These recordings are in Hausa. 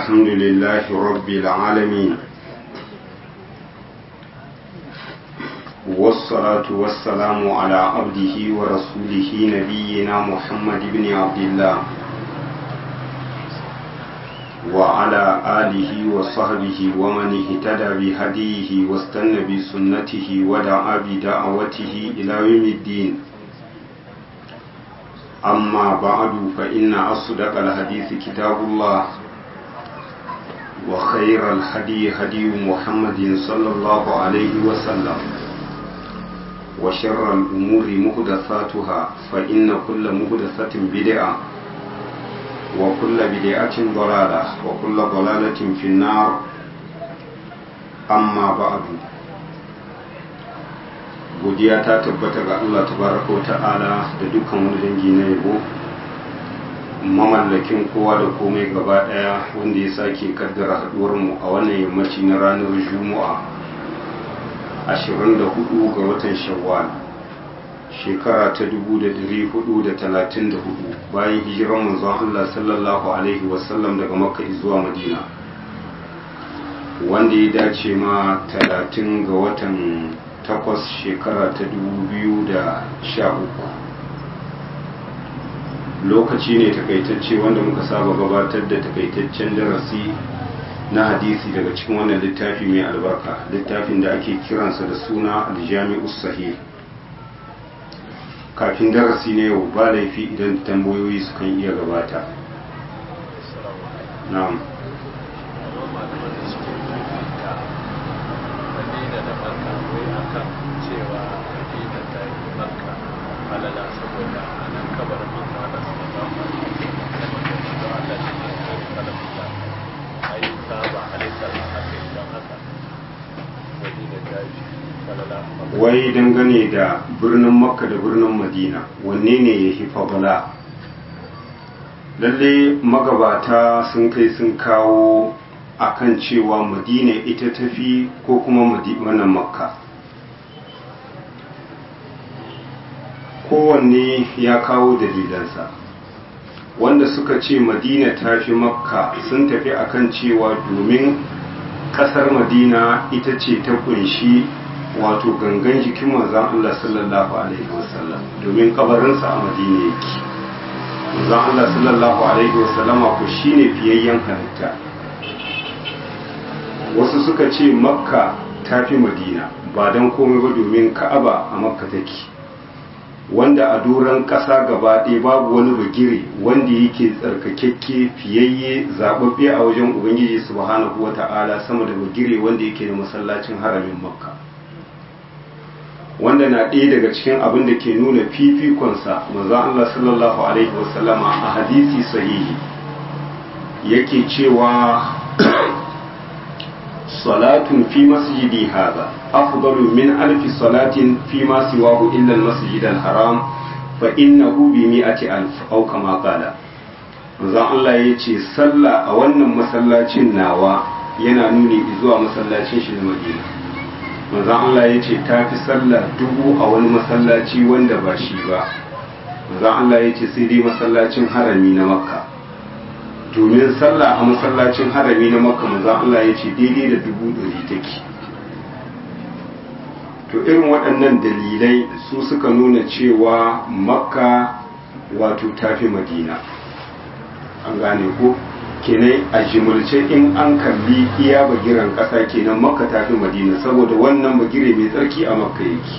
الحمد لله رب العالمين والصلاة والسلام على عبده ورسوله نبينا محمد بن عبد الله وعلى آله وصحبه ومن اهتدى بهديه واستنى بسنته ودعا بدعوته إلى يوم الدين أما بعد فإن أصدق الحديث كتاب الله وخير الهدي هدي محمد صلى الله عليه وسلم وشر الأمور مهدثاتها فإن كل مهدثة بدعة وكل بدعة ضلالة وكل ضلالة في النار أما بعد godiya ta tabbata ga Allah tabaraka wa ta'ala da dukkan wani dangi na yabo mamallakin kowa da komai gaba daya wanda ya sake kaddara haduwar mu a wannan yammaci na ranar juma'a 24 ga watan shawwal shekara ta 1434 bayan hijiran manzon Allah sallallahu alaihi wasallam daga makka zuwa madina wanda ya dace ma 30 ga watan takwas shekara ta dubu da sha uku lokaci ne takaitacce wanda muka saba gabatar da takaitaccen darasi na hadisi daga cikin wannan littafi mai albarka littafin da ake kiransa da suna aljami'u sahih kafin darasi ne yau ba laifi idan tambayoyi sukan iya gabata na'am cewa madina ta yi makka halala saboda a nan kabarin manzo Allah sallallahu alaihi wasallam da Allah shi ne ya yi kalamta ai saba halittar haka idan haka madina ta yi halala wai dangane da birnin makka da birnin madina wanne ne ya fi fabala lalle magabata sun kai sun kawo akan cewa madina ita tafi ko kuma wannan makka kowanne ya kawo dalilansa wanda suka ce madina ta fi makka sun tafi akan cewa domin kasar madina ita ce ta kunshi wato gangan jikin manzan Allah sallallahu alaihi wasallam domin kabarinsa a madina yake manzan Allah sallallahu alaihi wasallama ku shine fiyayyen halitta wasu suka ce makka ta fi madina ba don komai ba domin ka'aba a makka take wanda a doron ƙasa gaba ɗaya babu wani bagire wanda yake tsarkakekke fiyayye zaɓaɓɓe a wajen ubangiji subhanahu wa ta'ala sama da bagire wanda yake da masallacin haramin makka wanda na ɗaya daga cikin abin da ke nuna fifikonsa manzon Allah sallallahu alaihi wasallama a hadisi sahihi yake cewa salatun fi masjidi hadha afdalu min alfi salatin fi ma siwahu illa al-masjid al-haram fa innahu bi mi'ati alf aw kama qala manzon Allah yace sallah a wannan masallacin nawa yana nuni zuwa masallacin shi na Madina manzon Allah yace tafi sallah dubu a wani masallaci wanda ba shi ba manzon Allah yace sai dai masallacin harami na Makka domin sallah a masallacin harami na makka manzo Allah ya ce daidai da dubu ɗari take to irin waɗannan dalilai su suka nuna cewa makka wato tafi madina an gane ko kenan a jimulce in an kalli iya bagiran ƙasa kenan makka tafi madina saboda wannan bagire mai tsarki a makka yake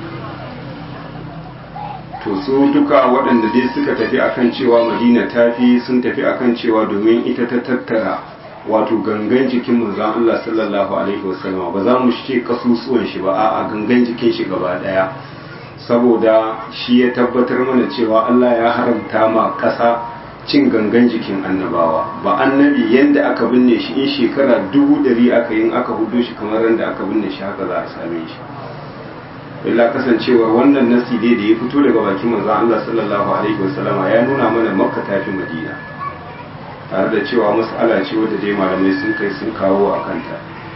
to su duka waɗanda dai suka tafi akan cewa madina tafi sun tafi akan cewa domin ita ta tattara wato gangan jikin manzon Allah sallallahu alaihi wasallam ba za mu ce kasusuwan shi ba a'a gangan jikin shi gaba daya saboda shi ya tabbatar mana cewa Allah ya haramta ma ƙasa cin gangan jikin annabawa ba annabi yanda aka binne shi in shekara dubu ɗari aka yin aka hudu shi kamar yadda aka binne shi haka za a same shi illa kasancewar wannan nasi dai da ya fito daga bakin manzon Allah sallallahu alaihi wasallama ya nuna mana makka tafi madina tare da cewa mas'ala ce wadda dai malamai sun kai sun kawo a kanta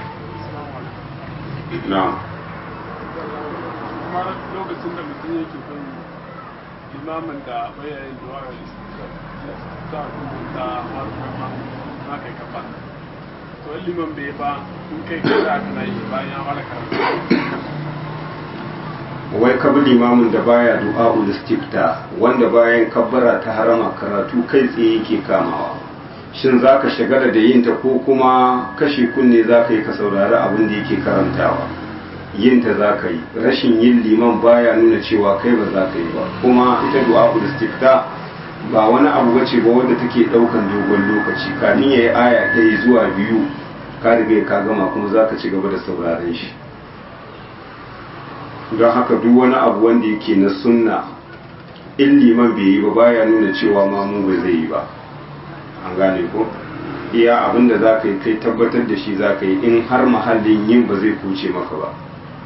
na'am kuma lokacin da mutum yake kan limamin da bayanin duwara da ta rubuta harkar aka yi kafa to in liman bai ba in kai ka za ka yi bayan ya fara karatu wai kabi limamin da baya du'a'ul istifta wanda bayan kabbara ta harama karatu kai tsaye yake kamawa shin za ka shagala da yin ta ko kuma kashe kunne za ka yi ka saurari abin da yake karantawa yin ta za ka yi rashin yin liman baya nuna cewa kai ba za ka yi ba kuma ita du'a'ul istifta ba wani abu bace ba wanda take daukan dogon lokaci kafin yayi aya ɗaya zuwa biyu ka riga ka gama kuma za ka ci gaba da sauraron shi don haka duk wani abu wanda yake na sunna in liman bai yi ba baya nuna cewa ma mu ba zai yi ba an gane ko iya abin da za ka yi kai tabbatar da shi za ka yi in har mahallin yin ba zai kuce maka ba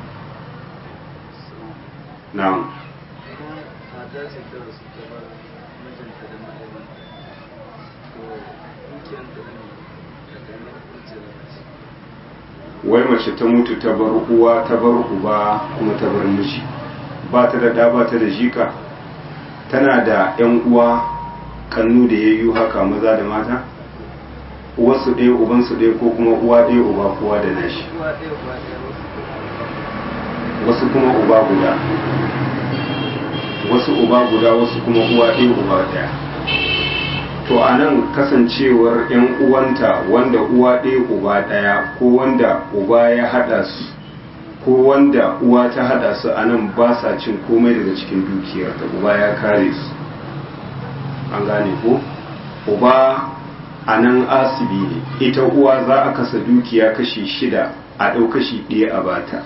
na'am mata ce ta rasu ta bar mijinta da ma'aibanta to dukiyanta ne da ganin kurce da mace wai mace ta mutu ta bar uwa ta bar uba kuma ta bar miji ba ta da ɗa ba ta da jika tana da yan uwa kannu da yayyu haka maza da mata uwarsu ɗaya ubansu ɗaya ko kuma uwa ɗaya uba kowa da nashi uwa ɗaya uba ɗaya wasu wasu kuma uba guda wasu uba guda wasu kuma uwa ɗaya uba ɗaya to a nan kasancewar 'yan uwanta wanda uwa ɗaya uba ɗaya ko wanda uba ya haɗa su ko wanda uwa ta haɗa su a nan ba sa cin komai daga cikin dukiyar da uba ya kare su an gane ko uba a nan asibi ne ita uwa za a kasa dukiya kashi shida a ɗau kashi ɗaya a bata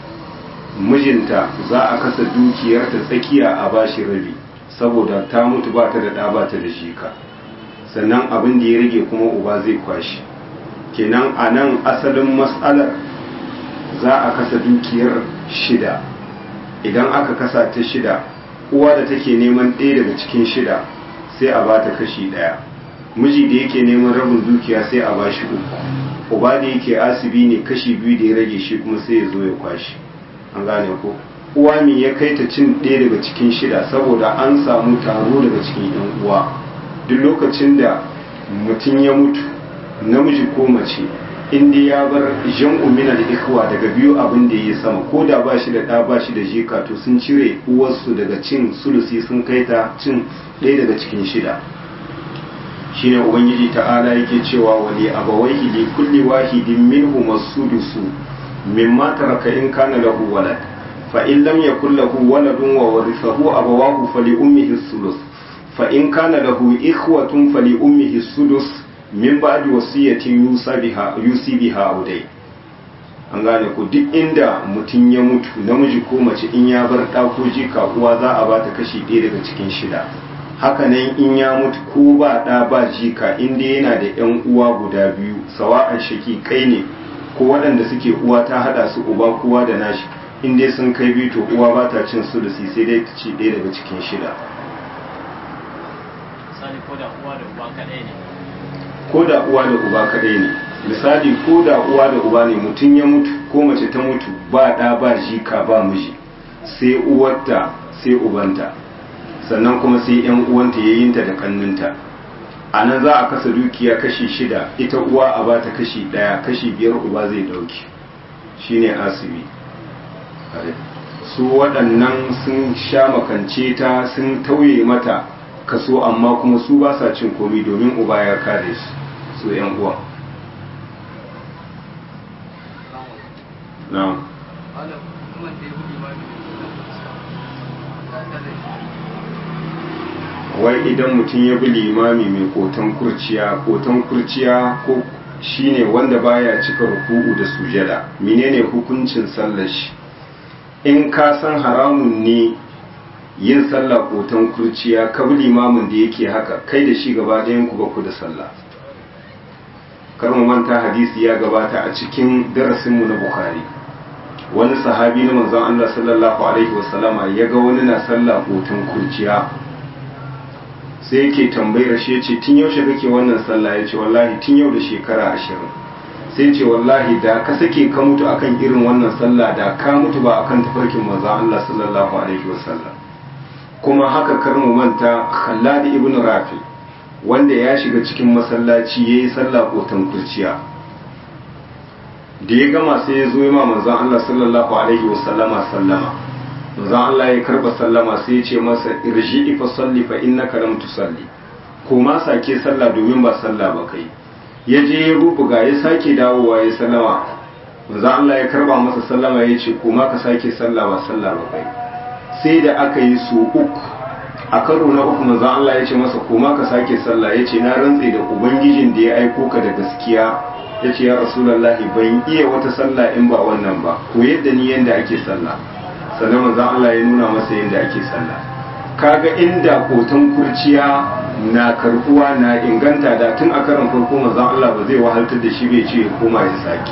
mijinta za a kasa dukiyarta tsakiya a bashi rabi saboda ta mutu ba ta da ɗa ba ta da shika sannan abin da ya rage kuma uba zai kwashi kenan a nan asalin matsalar za a kasa dukiyar shida idan aka kasa ta shida uwa da take neman ɗaya daga cikin shida sai a bata kashi ɗaya miji da yake neman rabin dukiya sai a bashi uku uba da yake asibi ne kashi biyu da ya rage shi kuma sai ya zo ya kwashi an gane ko uwa me ya kai ta cin ɗaya daga cikin shida saboda an samu taro daga cikin yan uwa duk lokacin da mutum ya mutu namiji ko mace inda ya bar jan umina da ikwa daga biyu abin da ya sama ko da ba shi da ɗa ba shi da jika to sun cire uwarsu daga cin sulusi sun kai ta cin ɗaya daga cikin shida shine ubangiji ta'ala yake cewa wali abawaihi li kulli wahidin minhum as-sudusu mimma taraka in kana lahu walad fa in lam yakul lahu waladun wa warithahu abawahu fali ummihi as-sulus fa in kana lahu ikhwatun fali ummihi as-sudus min ba'di wasiyatin yusa biha yusi biha audai an gane ku duk inda mutum ya mutu namiji ko mace in ya bar ɗa ko jika uwa za a bata kashi ɗaya daga cikin shida hakanan in ya mutu ko ba ɗa ba jika inda yana da yan uwa guda biyu sawa'an shaki kai ne ko waɗanda suke uwa ta haɗa su uba kowa da nashi in dai sun kai biyu to uwa ba ta cin sulusi sai dai ta ci ɗaya daga cikin shida misali ko da uwa da uba kaɗai ne ko da uwa da uba kaɗai ne misali ko da uwa da uba ne mutum ya mutu ko mace ta mutu ba ɗa ba jika ba miji sai uwarta sai ubanta sannan kuma sai yan uwanta yayinta da kanninta a nan za a kasa dukiya kashi shida ita uwa a bata kashi ɗaya kashi biyar uba zai ɗauki shine asibi su waɗannan sun sha makance ta sun tauye mata kaso amma kuma su ba sa cin komi domin uba ya kare su su yan uwa na'am malam kuma da ya gudu ma ne ta tare wai idan mutum ya bi limami mai kotan kurciya kotan kurciya ko shine wanda baya cika ruku'u da sujada menene hukuncin sallar shi in ka san haramun ne yin sallah kotan kurciya ka bi limamin da yake haka kai da shi gaba ɗayan ku ba ku da sallah kar mu manta hadisi ya gabata a cikin darasinmu na bukhari wani sahabi na manzon Allah sallallahu alaihi wasallama ya ga wani na sallah kotan kurciya sai yake tambayar shi ya ce tun yaushe kake wannan sallah ya ce wallahi tun yau da shekara ashirin sai ce wallahi da ka sake ka mutu akan irin wannan sallah da ka mutu ba akan tafarkin manzon Allah sallallahu alaihi wasallam kuma haka kar mu manta Khallad ibn Rafi wanda ya shiga cikin masallaci ya yi sallah kotan kurciya da ya gama sai ya zo ma manzon Allah sallallahu alaihi wasallama sallama manzon Allah ya karba sallama sai ya ce masa irji fa salli fa innaka lam tusalli ko ma sake sallah domin ba sallah ba kai ya je ya rubuga ya sake dawowa ya sallama manzon Allah ya karba masa sallama ya ce ko ma ka sake sallah ba sallah ba kai sai da aka yi su uku a karo na uku manzon Allah ya ce masa ko ma ka sake sallah ya ce na rantse da ubangijin da ya aiko ka da gaskiya ya ce ya rasulallahi ban iya wata sallah in ba wannan ba ko yadda ni yadda ake sallah sannan manzon Allah ya nuna masa yadda ake sallah kaga inda kotan kurciya na karbuwa na inganta da tun a karan farko manzon Allah ba zai wahaltar da shi bai ce ya koma ya saki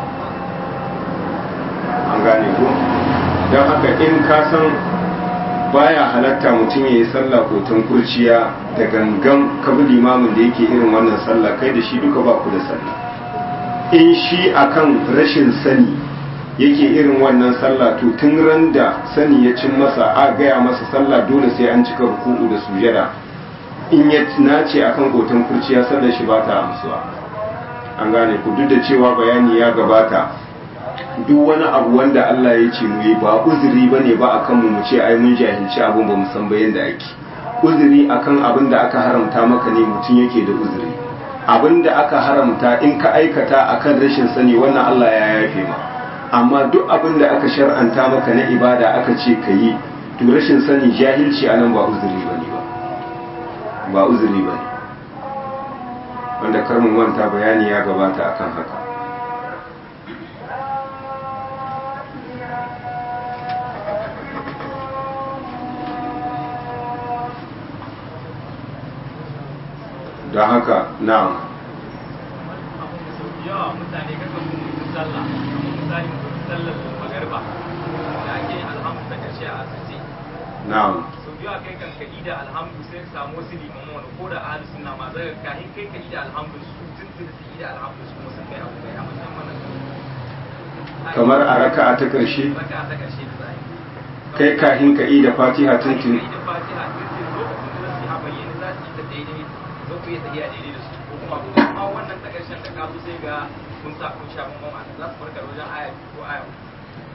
an gane ko don haka in ka san baya halatta mutum ya yi sallah kotan kurciya da gangan kabi limamin da yake irin wannan sallah kai da shi duka ba ku da sallah in shi akan rashin sani yake irin wannan sallah to tun ran da sani ya cin masa a gaya masa sallah dole sai an cika ruku'u da sujada in ya nace akan kotan kurciya sallar shi ba ta amsuwa an gane ku duk da cewa bayani ya gabata duk wani abu wanda Allah ya ce mu yi ba uzuri bane ba akan mu mu ce ai mun jahilci abun ba mu san ba yanda ake uzuri akan abin da aka haramta maka ne mutum yake da uzuri abin da aka haramta in ka aikata akan rashin sani wannan Allah ya yafe ma amma duk abin da aka shar'anta maka na ibada aka ce ka yi to rashin sani jahilci anan ba uzuri bane ba ba uzuri bane wanda karmin manta bayani ya gabata akan haka don haka na'am yawa mutane kaga mutum sallah misali mutum sallar magarba da ake yin alhamdu ta karshe a asirce na'am sau biyu a kai kan kaɗi da alhamdu sai ka samu wasu liman wani ko da ahalus sunna ma zai kahin kai kaɗi da alhamdu su tuntun su yi da alhamdu su kuma sun kai abu kai a matsayin mana kamar a raka'a ta ƙarshe raka ta karshe da za a yi kai kahin ka da fatiha tuntun da fatiha tuntun lokacin da su a bayyane za su yi ta daidai za ku iya tafiya daidai da su ko kuma amma wannan ta ƙarshen da ka zo sai ga kun sa kun sha bambam a za su farkar wajen aya biyu ko aya uku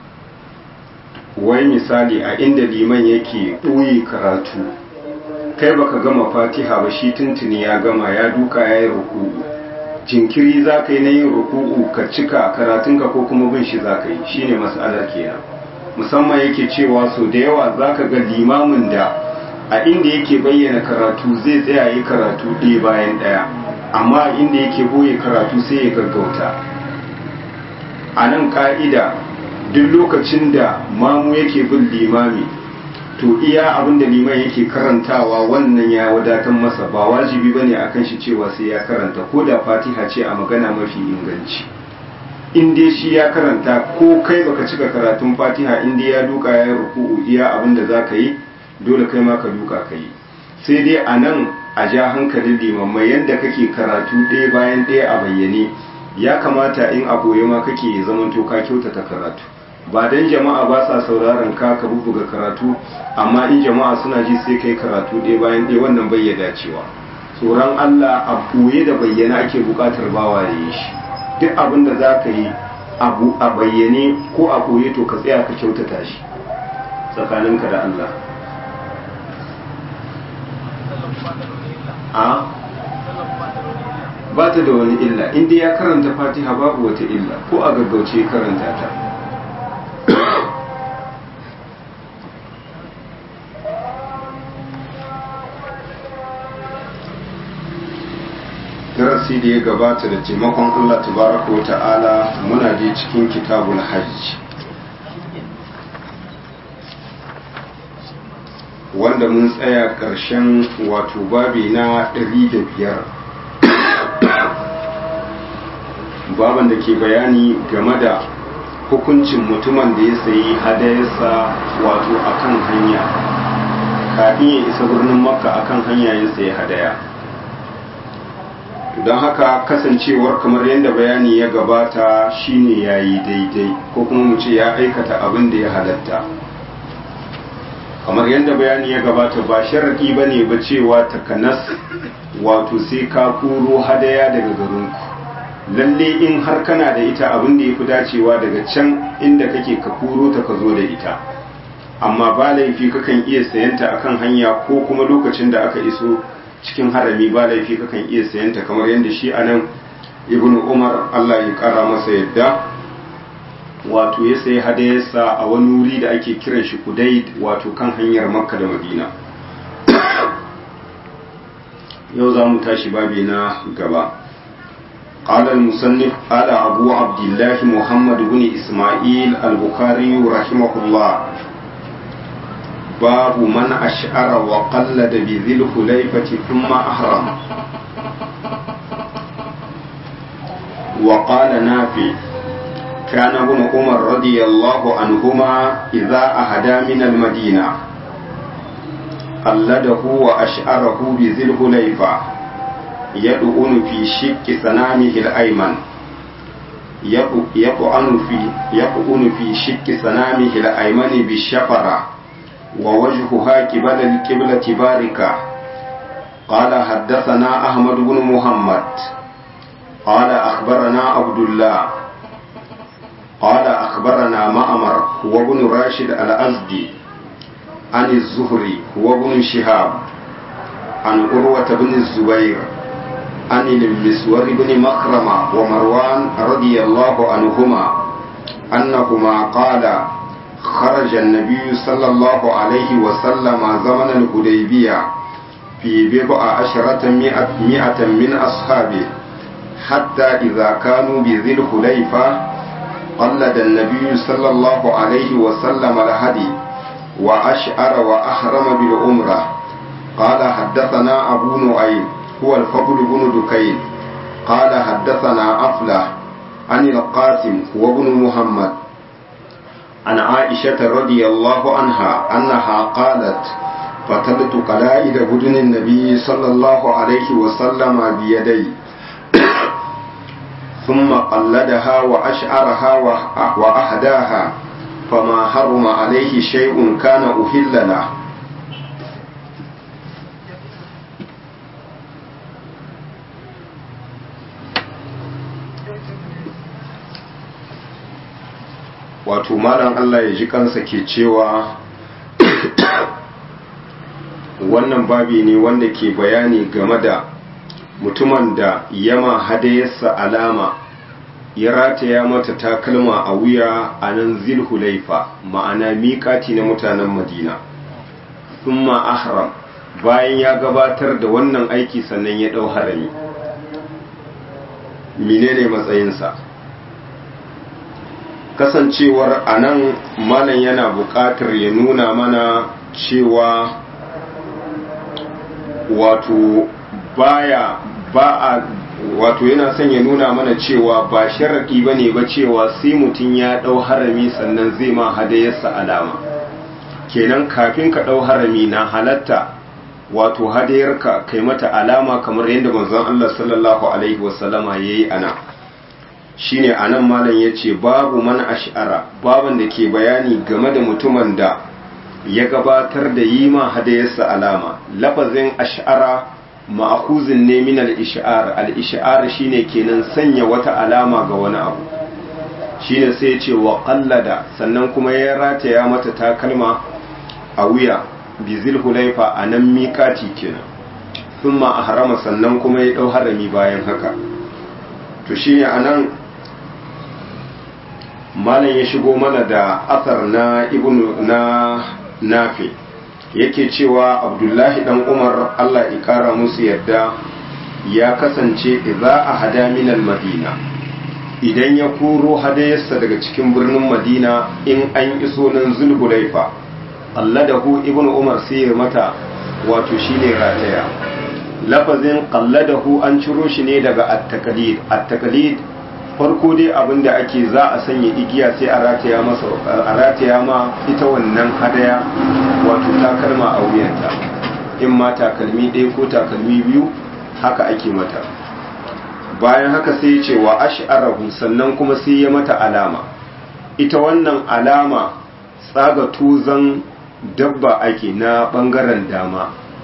wai misali a inda liman yake ɓoye karatu kai baka gama fatiha ba shi tuntuni ya gama ya duka ya yi ruku'u jinkiri za ka yi na yin ruku'u ka cika karatunka ko kuma bin shi za ka yi shine mas'alar kenan musamman yake cewa so da yawa za ka ga limamin da a inda yake bayyana karatu zai tsaya yi karatu ɗaya bayan ɗaya amma a inda yake boye karatu sai ya gaggauta a nan ka'ida duk lokacin da mamu yake bin limami to iya abin da liman yake karantawa wannan ya wadatar masa ba wajibi bane akan shi cewa sai ya karanta ko da fatiha ce a magana mafi inganci in dai shi ya karanta ko kai baka cika karatun fatiha in dai ya duka ya ruku'u iya abin da za ka yi dole kai ma ka duka ka yi sai dai a nan a ja hankalin limammai yadda kake karatu ɗaya bayan ɗaya a bayyane ya kamata in a boye ma kake zamanto ka kyautata karatu ba dan jama'a ba sa sauraron ka ka bubuga karatu amma in jama'a suna ji sai kai karatu ɗaya bayan ɗaya wannan bai ya dacewa tsoron Allah a boye da bayyana ake buƙatar bawa da yi shi duk abin da za ka yi abu a bayyane ko a boye to ka tsaya ka kyautata shi tsakaninka da Allah a ba ta da wani illa inda ya karanta fatiha babu wata illa ko a gaggauce karanta ta darasi da ya gabata da taimakon Allah tabaraka wa ta'ala muna je cikin kitabul hajj wanda mun tsaya ƙarshen wato babi na ɗari da biyar baban da ke bayani game da hukuncin mutumin da ya sayi hadayarsa wato akan hanya kafin ya isa birnin makka akan hanya ya sayi hadaya don haka kasancewar kamar yadda bayani ya gabata shine ya yi daidai ko kuma mu ce ya aikata abin da ya halatta kamar yadda bayani ya gabata ba sharaɗi ba ne ba cewa takanas wato sai ka koro hadaya daga garinku lalle in har kana da ita abin da ya fi dacewa daga can inda kake ka koro ta ka zo da ita amma ba laifi kakan iya sayanta akan hanya ko kuma lokacin da aka iso cikin harami ba laifi kakan iya sayanta kamar yadda shi anan ibn umar allah ya kara masa yadda wato ya sayi hadayarsa a wani wuri da ake kiran shi kudai wato kan hanyar makka da madina yau za mu tashi babi na gaba قال المصنف قال أبو عبد الله محمد بن إسماعيل البخاري رحمه الله باب من أشعر وقلد بذي الخليفة ثم أحرم وقال نافع كان ابن عمر رضي الله عنهما إذا أهدى من المدينة قلده وأشعره بذي الخليفة يدعون في شك سنامه الأيمن يقعن في يقعن في شك سنامه الأيمن بالشفرة ووجهها قبل القبلة باركة قال حدثنا أحمد بن محمد قال أخبرنا عبد الله قال أخبرنا مأمر هو ابن راشد الأزدي عن الزهري هو ابن شهاب عن عروة بن الزبير عن المسور بن مخرمة ومروان رضي الله عنهما أنهما قال خرج النبي صلى الله عليه وسلم زمن الحديبية في بضع عشرة مئة, مئة من أصحابه حتى إذا كانوا بذي الخليفة قلد النبي صلى الله عليه وسلم الهدي وأشعر وأحرم بالعمرة قال حدثنا أبو نعيم هو الفضل بن دكين قال حدثنا أفلح عن القاسم هو ابن محمد عن عائشة رضي الله عنها أنها قالت فتلت قلائد بدن النبي صلى الله عليه وسلم بيدي ثم قلدها وأشعرها وأهداها فما حرم عليه شيء كان أهل له wato malam Allah ya ji kansa ke cewa wannan babi ne wanda ke bayani game da mutumin da yama hadayarsa alama ya rataya mata takalma a wuya a nan zilhulaifa ma'ana miƙati na mutanen madina thumma ahram bayan ya gabatar da wannan aiki sannan ya ɗau harami menene matsayinsa kasancewar a nan malam yana buƙatar ya nuna mana cewa wato baya ba a wato yana son ya nuna mana cewa ba sharaɗi ba ne ba cewa sai mutum ya ɗau harami sannan zai ma hadayarsa alama kenan kafin ka ɗau harami na halatta wato hadayarka kai mata alama kamar yadda manzon Allah sallallahu alaihi wasallama yayi ana shine anan malam yace babu man ash'ara baban da ke bayani game da mutumin da ya gabatar da yi ma hadayarsa alama lafazin ash'ara ma'akuzin ne min al-ish'ar al-ish'ar shine kenan sanya wata alama ga wani abu shine sai ce wa qallada sannan kuma ya rataya mata takalma a wuya bizil hulaifa a nan miƙati kenan thumma ahrama sannan kuma ya dau harami bayan haka to shine anan malam ya shigo mana da asar na ibnu na nafi yake cewa abdullahi dan umar allah ya kara musu yadda ya kasance idza a hada minal madina idan ya koro hadayarsa daga cikin birnin madina in an iso nan zulhulaifa qalladahu ibnu umar sai ya mata wato shine rataya lafazin qalladahu an ciro shi ne daga at-taqlid at-taqlid farko dai abin da ake za a sanya igiya sai a rataya masa a rataya ma ita wannan hadaya wato takalma a wuyanta in ma takalmi ɗaya ko takalmi biyu haka ake mata bayan haka sai ce wa ash'arahu sannan kuma sai ya mata alama ita wannan alama tsaga tuzan dabba ake na bangaren dama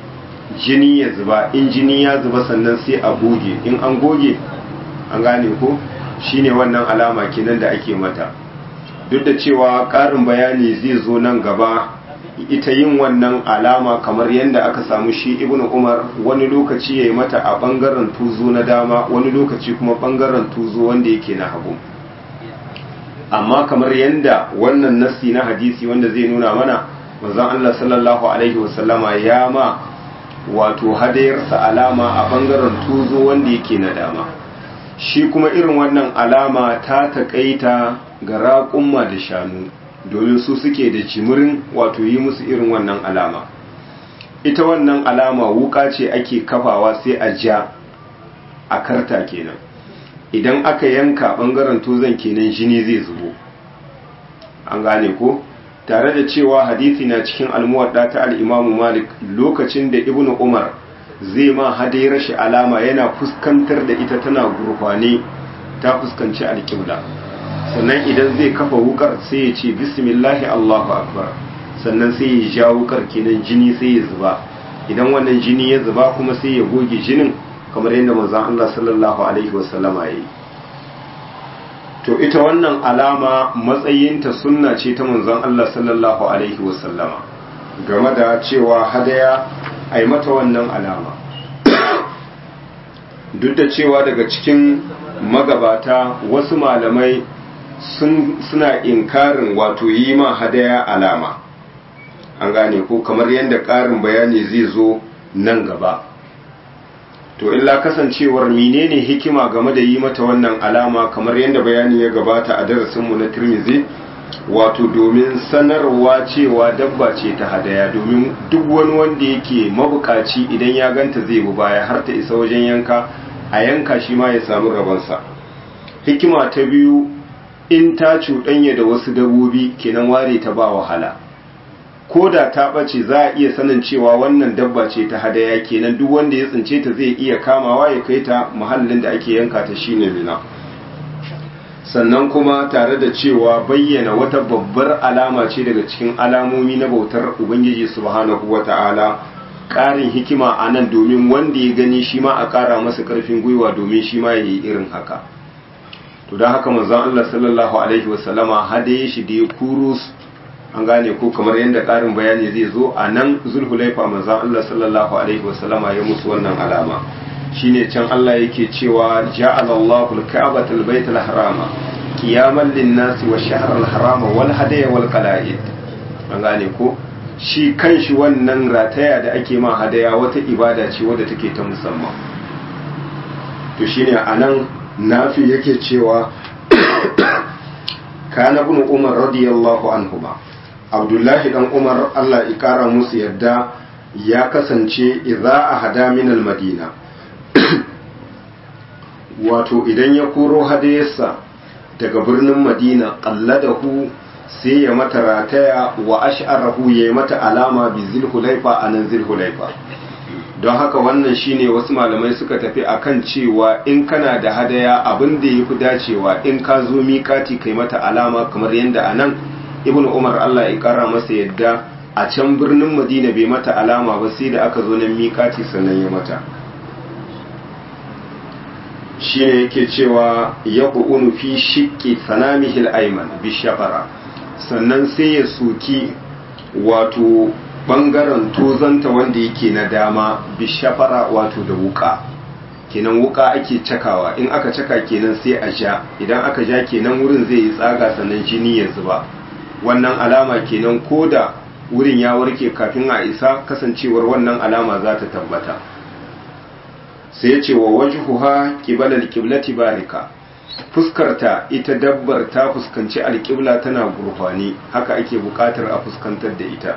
jini ya zuba in jini ya zuba sannan sai a goge in an goge an gane ko shine wannan alama kenan da ake mata duk da cewa ƙarin bayani zai zo nan gaba ita yin wannan alama kamar yadda aka samu shi ibn umar wani lokaci ya yi mata a ɓangaren tuzo na dama wani lokaci kuma ɓangaren tuzo wanda yake na hagu amma kamar yadda wannan nassi na hadisi wanda zai nuna mana manzon Allah sallallahu alaihi wasallama ya ma wato hadayarsa alama a ɓangaren tuzo wanda yake na dama shi kuma irin wannan alama ta taƙaita ga raƙumma da shanu domin su suke da jimirin wato yi musu irin wannan alama ita wannan alama wuka ce ake kafawa sai a ja a karta kenan idan aka yanka ɓangaren tozon kenan jini zai zubo an gane ko tare da cewa hadisi na cikin almuwadda ta al'imamu malik lokacin da ibnu umar zai ma hadayar shi alama yana fuskantar da ita tana gurfane ta fuskanci alƙibla sannan idan zai kafa wukar sai ya ce bismillahi allahu akbar sannan sai ya ja wukar kenan jini sai ya zuba idan wannan jini ya zuba kuma sai ya goge jinin kamar yadda manzon Allah sallallahu alaihi wasallama yayi to ita wannan alama matsayinta sunna ce ta manzon Allah sallallahu alaihi wasallama game da cewa hadaya a yi mata wannan alama duk da cewa daga cikin magabata wasu malamai suna inkarin wato yi ma hadaya alama an gane ko kamar yadda ƙarin bayani zai zo nan gaba to illa kasancewar menene hikima game da yi mata wannan alama kamar yadda bayani ya gabata a darasinmu na tirmizi wato domin sanarwa cewa dabba ce ta hadaya domin duk wani wanda yake mabukaci idan ya ganta zai bu baya har ta isa wajen yanka a yanka shi ma ya samu rabonsa hikima ta biyu in ta cuɗanya da wasu dabbobi kenan ware ta ba wahala ko da ta ɓace za a iya sanin cewa wannan dabba ce ta hadaya kenan duk wanda ya tsince ta zai iya kamawa ya kai ta muhallin da ake yanka ta shine mina sannan kuma tare da cewa bayyana wata babbar alama ce daga cikin alamomi na bautar ubangiji subhanahu wata'ala ƙarin hikima a nan domin wanda ya gani shi ma a ƙara masa ƙarfin gwiwa domin shi ma ya yi irin haka to don haka manzon Allah sallallahu alaihi wasallama hadaye shi da ya kuro an gane ko kamar yadda ƙarin bayani zai zo a nan zulhulaifa manzon Allah sallallahu alaihi wasallama ya musu wannan alama shine can Allah yake cewa ja'alallahu al-ka'bata al-bayt al-harama qiyaman lin-nasi wa shahr al-harama wal hadaya wal qala'id an gane ko shi kanshi wannan rataya da ake ma hadaya wata ibada ce wadda take ta musamman to shine anan nafi yake cewa kana ibn umar radiyallahu anhuma abdullahi dan umar Allah ya kara musu yadda ya kasance idza ahada min al-madina wato idan ya koro hadayarsa daga birnin madina qalladahu sai ya mata rataya wa ash'arahu ya mata alama bi zilhulaifa anan zilhulaifa don haka wannan shine wasu malamai suka tafi akan cewa in kana da hadaya abin da yafi dacewa in ka zo miƙati kai mata alama kamar yadda anan ibnu umar Allah ya kara masa yadda a can birnin madina bai mata alama ba sai da aka zo nan miƙati sannan ya mata shine yake cewa ya ƙu'unu fi shiƙi sanamihil aiman bishafara sannan sai ya soki wato ɓangaren tozanta wanda yake na dama bishafara wato da wuka kenan wuka ake cakawa in aka caka kenan sai a ja idan aka ja kenan wurin zai yi tsaga sannan jini ya zuba wannan alama kenan ko da wurin ya warke kafin a isa kasancewar wannan alama za ta tabbata sai ya ce wa wajhuha qibala alqiblati barika fuskarta ita dabbar ta fuskanci alqibla tana gurfani haka ake bukatar a fuskantar da ita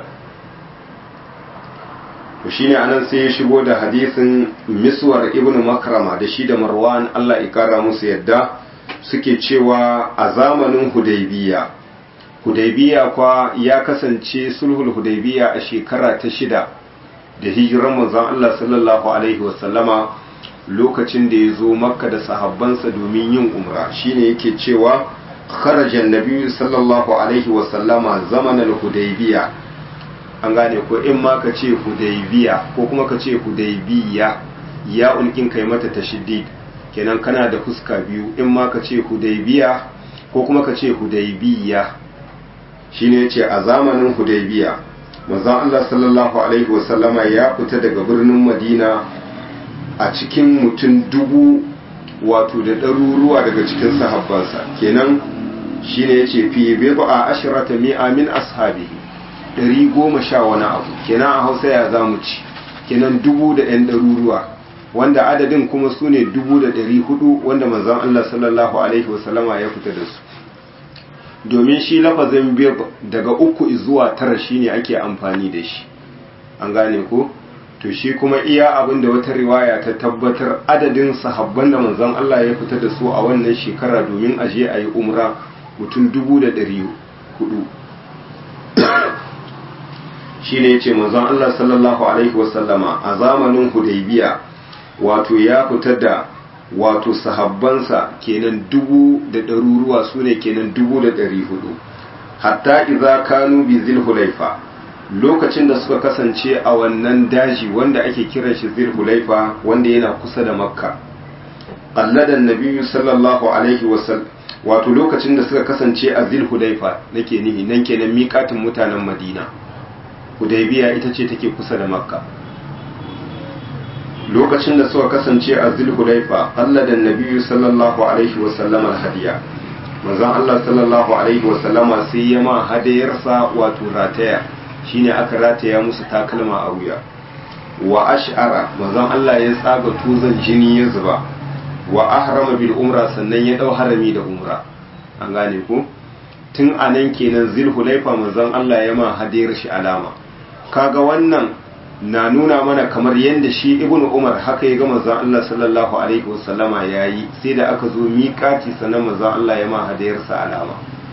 to shine anan sai ya shigo da hadisin miswar ibn makrama da shi da marwan Allah ya kara musu yadda suke cewa a zamanin hudaybiya hudaybiya kwa ya kasance sulhul hudaybiya a shekara ta shida da hijiran manzon Allah sallallahu alaihi wasallama lokacin da ya zo makka da sahabbansa domin yin umra shine yake cewa kharajan nabiyyu sallallahu alaihi wasallama zaman al-hudaybiya an gane ko in ma ka ce hudaybiya ko kuma ka ce hudaybiya ya ulkin kai mata tashiddid kenan kana da fuska biyu in ma ka ce hudaybiya ko kuma ka ce hudaybiya shine yace a zamanin hudaybiya manzon Allah sallallahu alaihi wasallama ya fita daga birnin Madina a cikin mutum dubu wato da ɗaruruwa daga cikin sahabbansa kenan shine yace fi bid'a ashrata mi'a min ashabihi ɗari goma sha wani abu kenan a Hausa ya zamu ci kenan dubu da ɗan ɗaruruwa wanda adadin kuma su ne dubu da ɗari hudu wanda manzon Allah sallallahu alaihi wasallama ya fita da su domin shi lafazin biyar daga uku zuwa tara shine ake amfani da shi an gane ko to shi kuma iya abin da wata riwaya ta tabbatar adadin sahabban da manzon Allah ya fita da su a wannan shekara domin aje a yi umra mutum dubu da ɗari hudu shi ne ce manzon Allah sallallahu alaihi wasallama a zamanin hudaybiya wato ya fita da wato sahabbansa kenan dubu da ɗaruruwa su ne kenan dubu da ɗari hudu hatta iza kanu bi zilhulaifa lokacin da suka kasance a wannan daji wanda ake kiran shi zilhulaifa wanda yana kusa da makka qalladan nabiyyu sallallahu alaihi wasallam wato lokacin da suka kasance a zilhulaifa nake nihi nan kenan miƙatin mutanen madina hudaybiya ita ce take kusa da makka lokacin da suka kasance a zulhulaifa Allah da nabiyu sallallahu alaihi wasallam alhadiya manzon Allah sallallahu alaihi wasallama sai ya ma hadayarsa wato rataya shine aka rataya musu takalma a wuya wa ash'ara manzon Allah ya tsaga tuzan jini ya zuba wa ahrama bil umra sannan ya dau harami da umra an gane ko tun anan kenan zulhulaifa manzon Allah ya ma hadayar shi alama kaga wannan na nuna mana kamar yadda shi ibn umar haka ya ga manzon Allah sallallahu alaihi wasallama yayi sai da aka zo miƙati sanan manzon Allah ya ma hadayarsa alama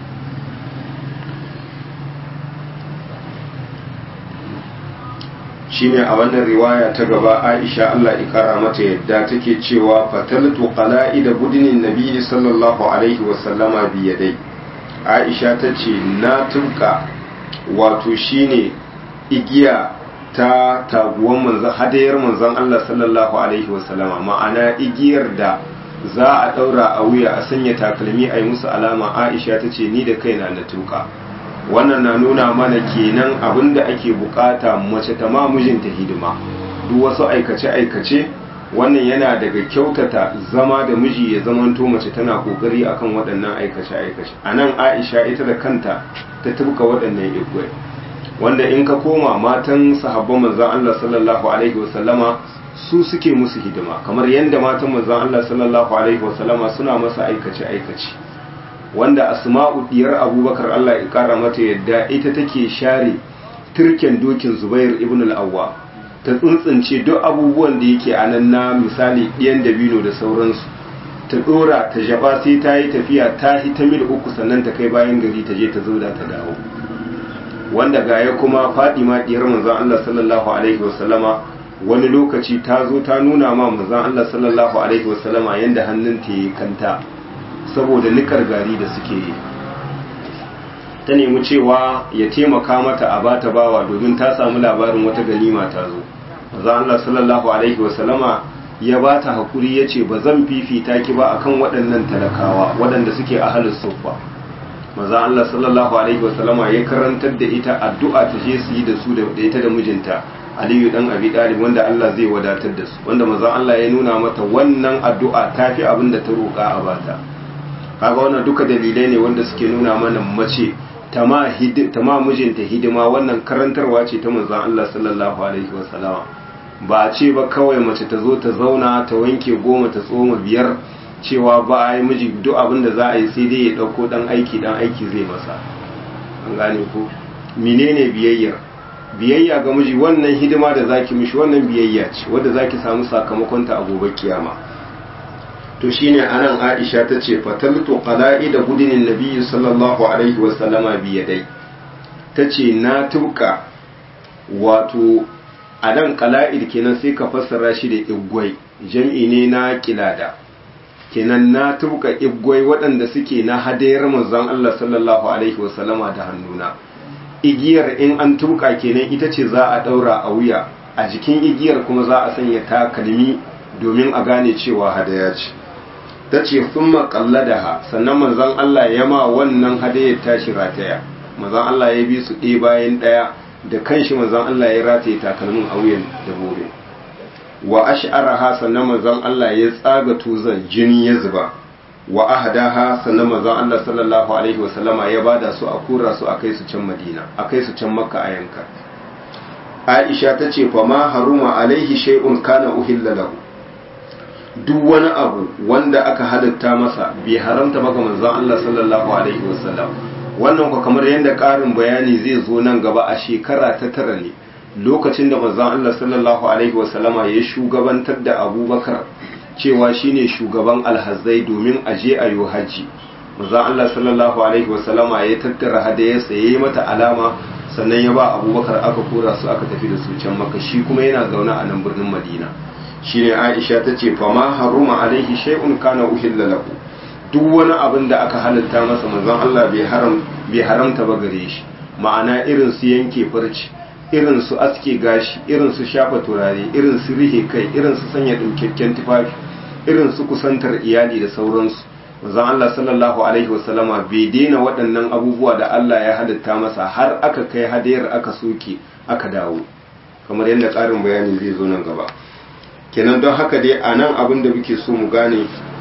shine a wannan riwaya ta gaba Aisha Allah ya kara mata yadda take cewa fataltu qala'ida budinin nabi sallallahu alaihi wasallama bi yadai Aisha tace na tuka wato shine igiya ta taguwan manzan hadayar manzan Allah sallallahu alaihi wasallama ma'ana igiyar da za a daura a wuya a sanya takalmi a yi musu alama Aisha ta ce ni da kaina na tuka wannan na nuna mana kenan abin da ake bukata mace ta ma mijinta hidima duk wasu aikace aikace wannan yana daga kyautata zama da miji ya zamanto mace tana kokari akan waɗannan aikace aikace anan Aisha ita da kanta ta tuka waɗannan igwai wanda in ka koma matan sahabban manzan Allah sallallahu alaihi wasallama su suke musu hidima kamar yadda matan manzan Allah sallallahu alaihi wasallama suna masa aikace aikace wanda asma'u diyar abubakar Allah ya kara mata yadda ita take share turken dokin zubair ibn al-awwa ta tsuntsunce duk abubuwan da yake anan na misali ɗiyan dabino da sauransu ta dora ta jaba sai ta yi tafiya ta hita mil uku sannan ta kai bayan gari ta je ta zauda ta dawo wanda gaya kuma fadima diyar manzon Allah sallallahu alaihi wasallama wani lokaci ta zo ta nuna ma manzon Allah sallallahu alaihi wasallama yanda hannun ta yi kanta saboda nikar gari da suke yi ta nemi cewa ya taimaka mata a bata bawa domin ta samu labarin wata ganima ta zo manzon Allah sallallahu alaihi wasallama ya bata hakuri yace ba zan fifita ki ba akan waɗannan talakawa waɗanda suke ahlus sufa maza Allah sallallahu alaihi wasallama ya karantar da ita addu'a ta je su yi da su da ita da mijinta Aliyu dan Abi Talib wanda Allah zai wadatar da su wanda maza Allah ya nuna mata wannan addu'a tafi abin da ta roƙa a bata kaga wannan duka dalilai ne wanda suke nuna mana mace ta ma mijinta hidima wannan karantarwa ce ta manzon Allah sallallahu alaihi wasallama ba a ce ba kawai mace ta zo ta zauna ta wanke goma ta tsoma biyar cewa ba a yi miji duk abin da za a yi sai dai ya ɗauko ɗan aiki ɗan aiki zai masa an gane ko menene biyayyar biyayya ga miji wannan hidima da zaki mishi wannan biyayya ce wadda zaki samu sakamakon ta a gobe kiyama to shine anan Aisha ta ce fataltu qala'i da gudinin nabiyyi sallallahu alaihi wa sallama bi yadai tace na tuka wato anan qala'id kenan sai ka fassara shi da igwai jam'i ne na kilada kenan na tuka igwai waɗanda suke na hadayar manzon Allah sallallahu alaihi wasallama da hannuna igiyar in an tuka kenan ita ce za a daura a wuya a jikin igiyar kuma za a sanya takalmi domin a gane cewa hadaya ce ta ce sun ha sannan manzon Allah ya ma wannan hadayar tashi rataya manzon Allah ya bi su ɗaya bayan ɗaya da kanshi manzon Allah ya rataye takalmin a wuyan dabobe wa ash'araha sannan manzon Allah ya tsaga tuzan jini ya zuba wa ahdaha sannan manzon Allah sallallahu alaihi wa sallama ya bada su a kura su akai su can Madina akai su can Makka a yanka Aisha ta ce fa ma haruma alaihi shay'un kana uhilla lahu duk wani abu wanda aka halitta masa bai haramta ba ga manzon Allah sallallahu alaihi wa sallam wannan ko kamar yadda ƙarin bayani zai zo nan gaba a shekara ta tara ne lokacin da manzon Allah sallallahu alaihi wasallama ya shugabantar da Abubakar cewa shine shugaban alhazai domin aje a yi haji manzon Allah sallallahu alaihi wasallama ya tattara hadayarsa ya yi mata alama sannan ya ba Abubakar aka kora su aka tafi da su can Makka shi kuma yana zaune a nan birnin Madina shine Aisha ta ce fa ma haruma alaihi shay'un kana uhilla lahu duk wani abin da aka halitta masa manzon Allah bai haram bai haramta ba gare shi ma'ana irin su yanke farci irin su aske gashi irin su shafa turare irin su rihe kai irin su sanya dinkakken tufafi irin su kusantar iyali da sauransu manzon Allah sallallahu alaihi wasallama bai daina waɗannan abubuwa da Allah ya halitta masa har aka kai hadayar aka soke aka dawo kamar yadda ƙarin bayani zai zo nan gaba kenan don haka dai a nan abin da muke so mu gane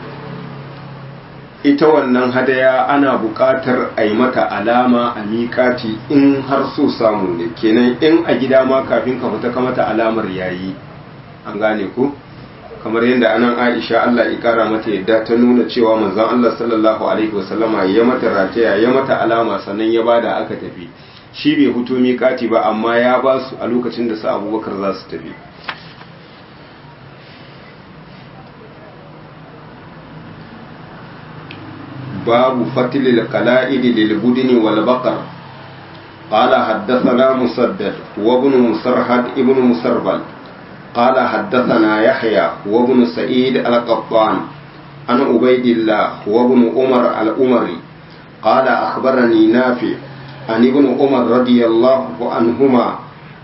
ita wannan hadaya ana buƙatar a yi mata alama a miƙati in har so samu ne kenan in a gida ma kafin ka fita ka mata alamar yayi an gane ku kamar yadda anan Aisha Allah ya kara mata yadda ta nuna cewa manzon Allah sallallahu alaihi wasallama ya mata rataya ya mata alama sannan ya bada aka tafi shi bai huto miƙati ba amma ya ba su a lokacin da su Abubakar za su tafi باب فتل القلائد للبدن والبقر قال حدثنا مسدد وابن مسرهد ابن مسربل قال حدثنا يحيى وابن سعيد القطان عن عبيد الله وابن عمر الأمري قال أخبرني نافع عن ابن عمر رضي الله عنهما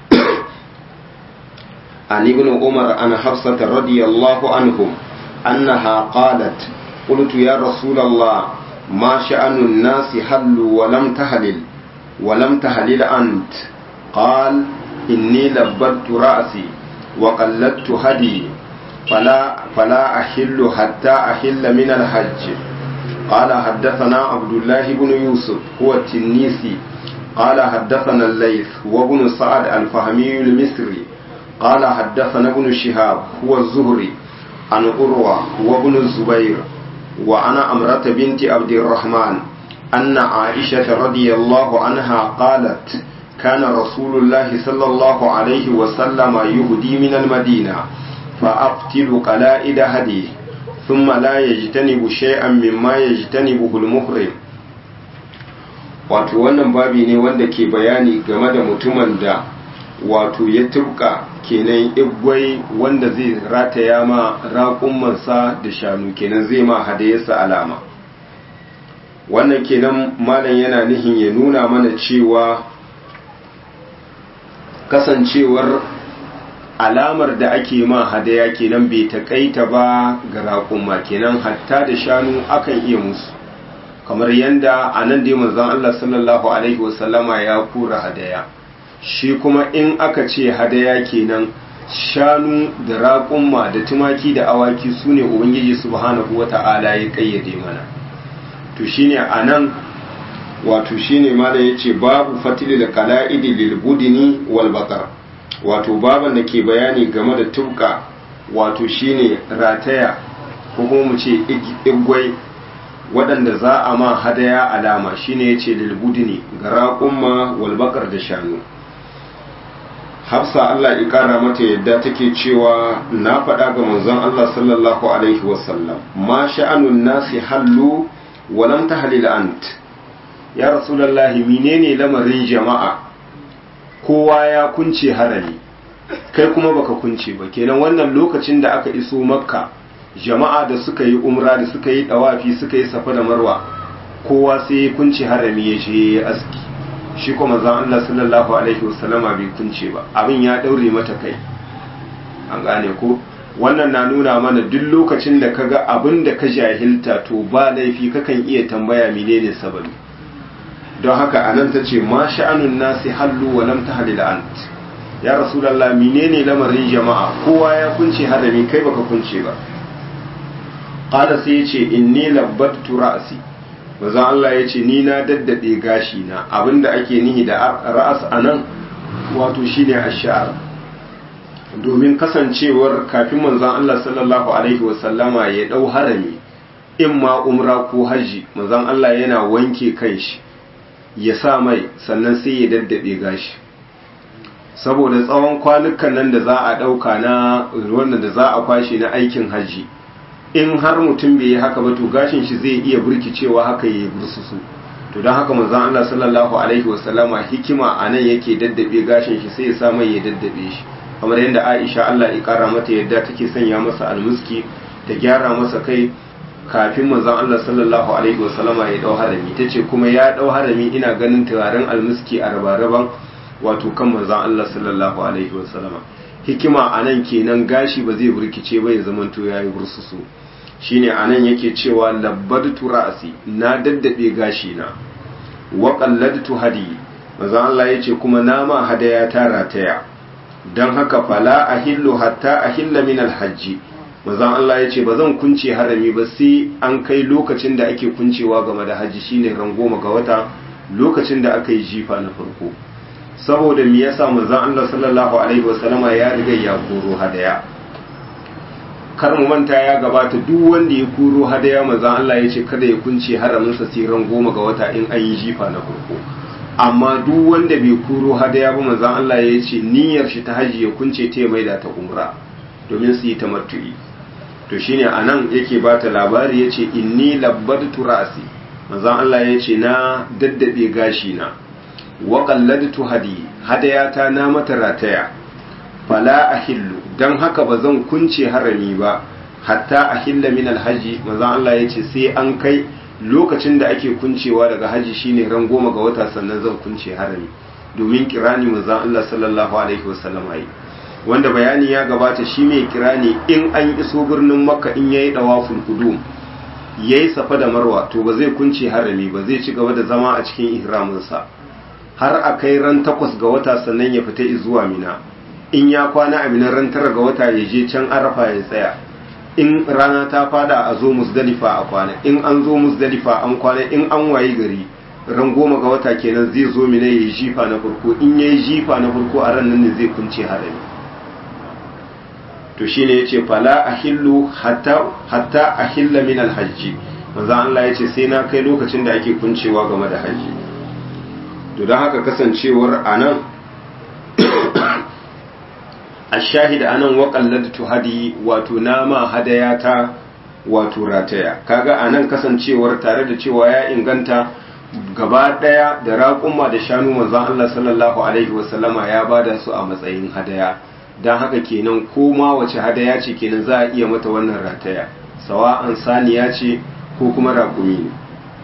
عن ابن عمر عن حفصة رضي الله عنهم أنها قالت قلت يا رسول الله ما شأن الناس حلوا ولم تهلل ولم تهلل أنت قال إني لبدت رأسي وقلدت هدي فلا فلا أحل حتى أحل من الحج قال حدثنا عبد الله بن يوسف هو التنيسي قال حدثنا الليث وابن سعد الفهمي المصري قال حدثنا ابن شهاب هو الزهري عن أروى وابن الزبير وعن أمرة بنت عبد الرحمن أن عائشة رضي الله عنها قالت كان رسول الله صلى الله عليه وسلم يهدي من المدينة فأقتل قلائد هديه ثم لا يجتنب شيئا مما يجتنبه المحرم wato wannan babi ne wanda ke bayani game da mutumin da wato ya tubka kenan igwai wanda zai rataya ma raƙummansa da shanu kenan zai ma hadayarsa alama wannan kenan malam yana nihin ya nuna mana cewa kasancewar alamar da ake ma hadaya kenan bai taƙaita ba ga raƙumma kenan hatta da shanu akan iya musu kamar yadda a nan dai manzon Allah sallallahu alaihi wasallama ya kura hadaya shi kuma in aka ce hadaya kenan shanu da raƙumma da tumaki da awaki su ne ubangiji subhanahu wata'ala ya kayyade mana to shine a nan wato shine malam yace babu fatili da kala'idi lil budini wal baqar wato baban da ke bayani game da tubka wato shine rataya ko kuma mu ce igwai waɗanda za a ma hadaya alama shine yace lil budini ga raƙumma wal baqar da shanu hafsa Allah ya kara mata yadda take cewa na faɗa ga manzon Allah sallallahu alaihi wasallam ma sha'anun nasi hallu wa lam tahlil ant ya rasulullahi menene lamarin jama'a kowa ya kunce harami kai kuma baka kunce ba kenan wannan lokacin da aka iso makka jama'a da suka yi umra da suka yi dawafi suka yi safa da marwa kowa sai ya kunce harami ya je ya aski shi kuma manzon Allah sallallahu alaihi wasallama bai kunce ba abin ya daure mata kai an gane ko wannan na nuna mana duk lokacin da kaga abin da ka jahilta to ba laifi kakan iya tambaya menene sababi don haka anan ta ce ma sha'anun nasi hallu wa lam tahlil ant ya rasulullah menene lamarin jama'a kowa ya kunce harami kai baka kunce ba qala sai ya ce inni labbattu ra'si manzon Allah ya ce ni na daddade gashi na abinda ake nihi da ra'as anan wato shine ash-sha'r domin kasancewar kafin manzon Allah sallallahu alaihi wasallama ya dau harami in ma umra ko haji manzon Allah yana wanke kanshi ya sa mai sannan sai ya daddabe gashi saboda tsawon kwanukan nan da za a dauka na wannan da za a kwashe na aikin haji in har mutum bai yi haka ba to gashin shi zai iya burkicewa haka ya bursusu to don haka manzon Allah sallallahu alaihi wasallama hikima anan yake daddabe gashin shi sai ya sa mai ya daddabe shi kamar yadda Aisha Allah ya kara mata yadda take sanya masa almuski ta gyara masa kai kafin manzon Allah sallallahu alaihi wasallama ya dau harami tace kuma ya dau harami ina ganin turaren almuski a rabaraban wato kan manzon Allah sallallahu alaihi wasallama hikima anan kenan gashi ba zai burkice ba ya zamanto yayi bursusu shine anan yake cewa labbadtu ra'si na daddabe gashi na wa qalladtu hadi manzon Allah yace kuma nama hadaya ta rataya don haka fala a hillu hatta a hilla min alhajji mazan Allah ya ce ba zan kunce harami ba sai an kai lokacin da ake kuncewa game da hajji shine ran goma ga wata lokacin da aka yi jifa na farko saboda me yasa mazan Allah sallallahu alaihi wasallama ya riga ya koro hadaya kar mu manta ya gabata duk wanda ya koro hadaya mazan Allah ya ce kada ya kunce haraminsa sai ran goma ga wata in an yi jifa na farko amma duk wanda bai kuro hadaya ba manzon Allah ya ce niyyar shi ta haji ya kunce ta mai da ta umra domin su yi tamattu'i to shine anan yake ba ta labari yace inni labbadtu ra'si manzon Allah ya ce na daddabe gashi na wa qalladtu hadi hadaya ta na mata rataya fala ahillu dan haka ba zan kunce harami ba hatta ahilla min alhaji manzon Allah ya ce sai an kai lokacin da ake kuncewa daga haji shine ran goma ga wata sannan zan kunce harami domin kirani manzon Allah sallallahu alaihi wasallam yi wanda bayani ya gabata shi mai kirani in an iso birnin makka in yayi dawaful qudum yayi safa da marwa to ba zai kunce harami ba zai ci gaba da zama a cikin ihraminsa har a kai ran takwas ga wata sannan ya fita zuwa mina in ya kwana a mina ran tara ga wata ya je can arafa ya tsaya in rana ta fada a zo musdalifa a kwana in an zo musdalifa an kwana in an wayi gari ran goma ga wata kenan zai zo mina ya yi jifa na farko in ya yi jifa na farko a ran nan ne zai kunce harami to shine yace fala ahillu hatta hatta ahilla min alhajji manzo Allah yace sai na kai lokacin da ake kuncewa game da haji to dan haka kasancewar anan ashahid anan wa qalladtu hadi wato nama hadayata wato rataya kaga anan kasancewar tare da cewa ya inganta gaba daya da raƙumma da shanu manzon Allah sallallahu alaihi wasallama ya bada su a matsayin hadaya dan haka kenan ko ma wace hadaya ce kenan za a iya mata wannan rataya sawa'an saniya ce ko kuma raƙumi ne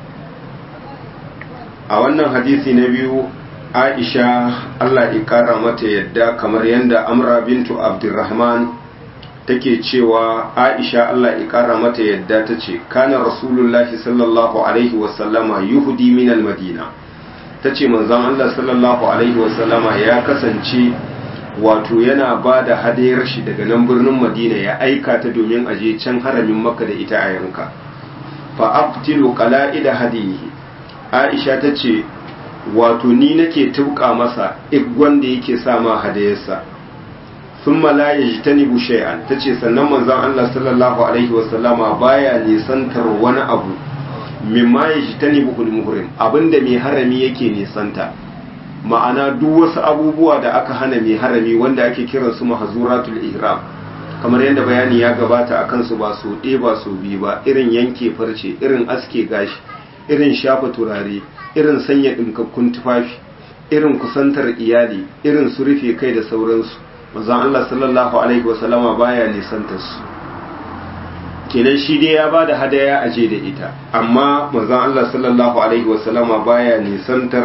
a wannan hadisi na biyu aisha allah ƙara mata yadda kamar yadda amra bintu abdurrahman take cewa aisha allah ƙara mata yadda ta ce kana rasulullahi sallallahu alaihi wasallama yuhudi min madina ta ce manzon allah sallallahu alaihi wasallama ya kasance wato yana ba da hadayar shi daga nan birnin madina ya aika ta domin aje can haramin maka da ita a yanka fa abtilu qala'ida hadihi aisha ta ce wato ni nake tuka masa igwan da yake sa ma hadayarsa sun la yajtanibu shay'an tace sannan manzon Allah sallallahu alaihi wasallama baya nisantar wani abu mimma yajtanibu al-muhrim abinda mai harami yake nisanta ma'ana duk wasu abubuwa da aka hana mai harami wanda ake kiran su mahzuratul ihram kamar yadda bayani ya gabata akan su ba su ɗe ba su bi ba irin yanke farce irin aske gashi irin shafa turare irin sanya ɗinkakkun tufafi irin kusantar iyali irin su rufe kai da sauransu manzon Allah sallallahu alaihi wasallama baya nisantar su kenan shi dai ya bada hadaya aje da ita amma manzon Allah sallallahu alaihi wasallama baya nisantar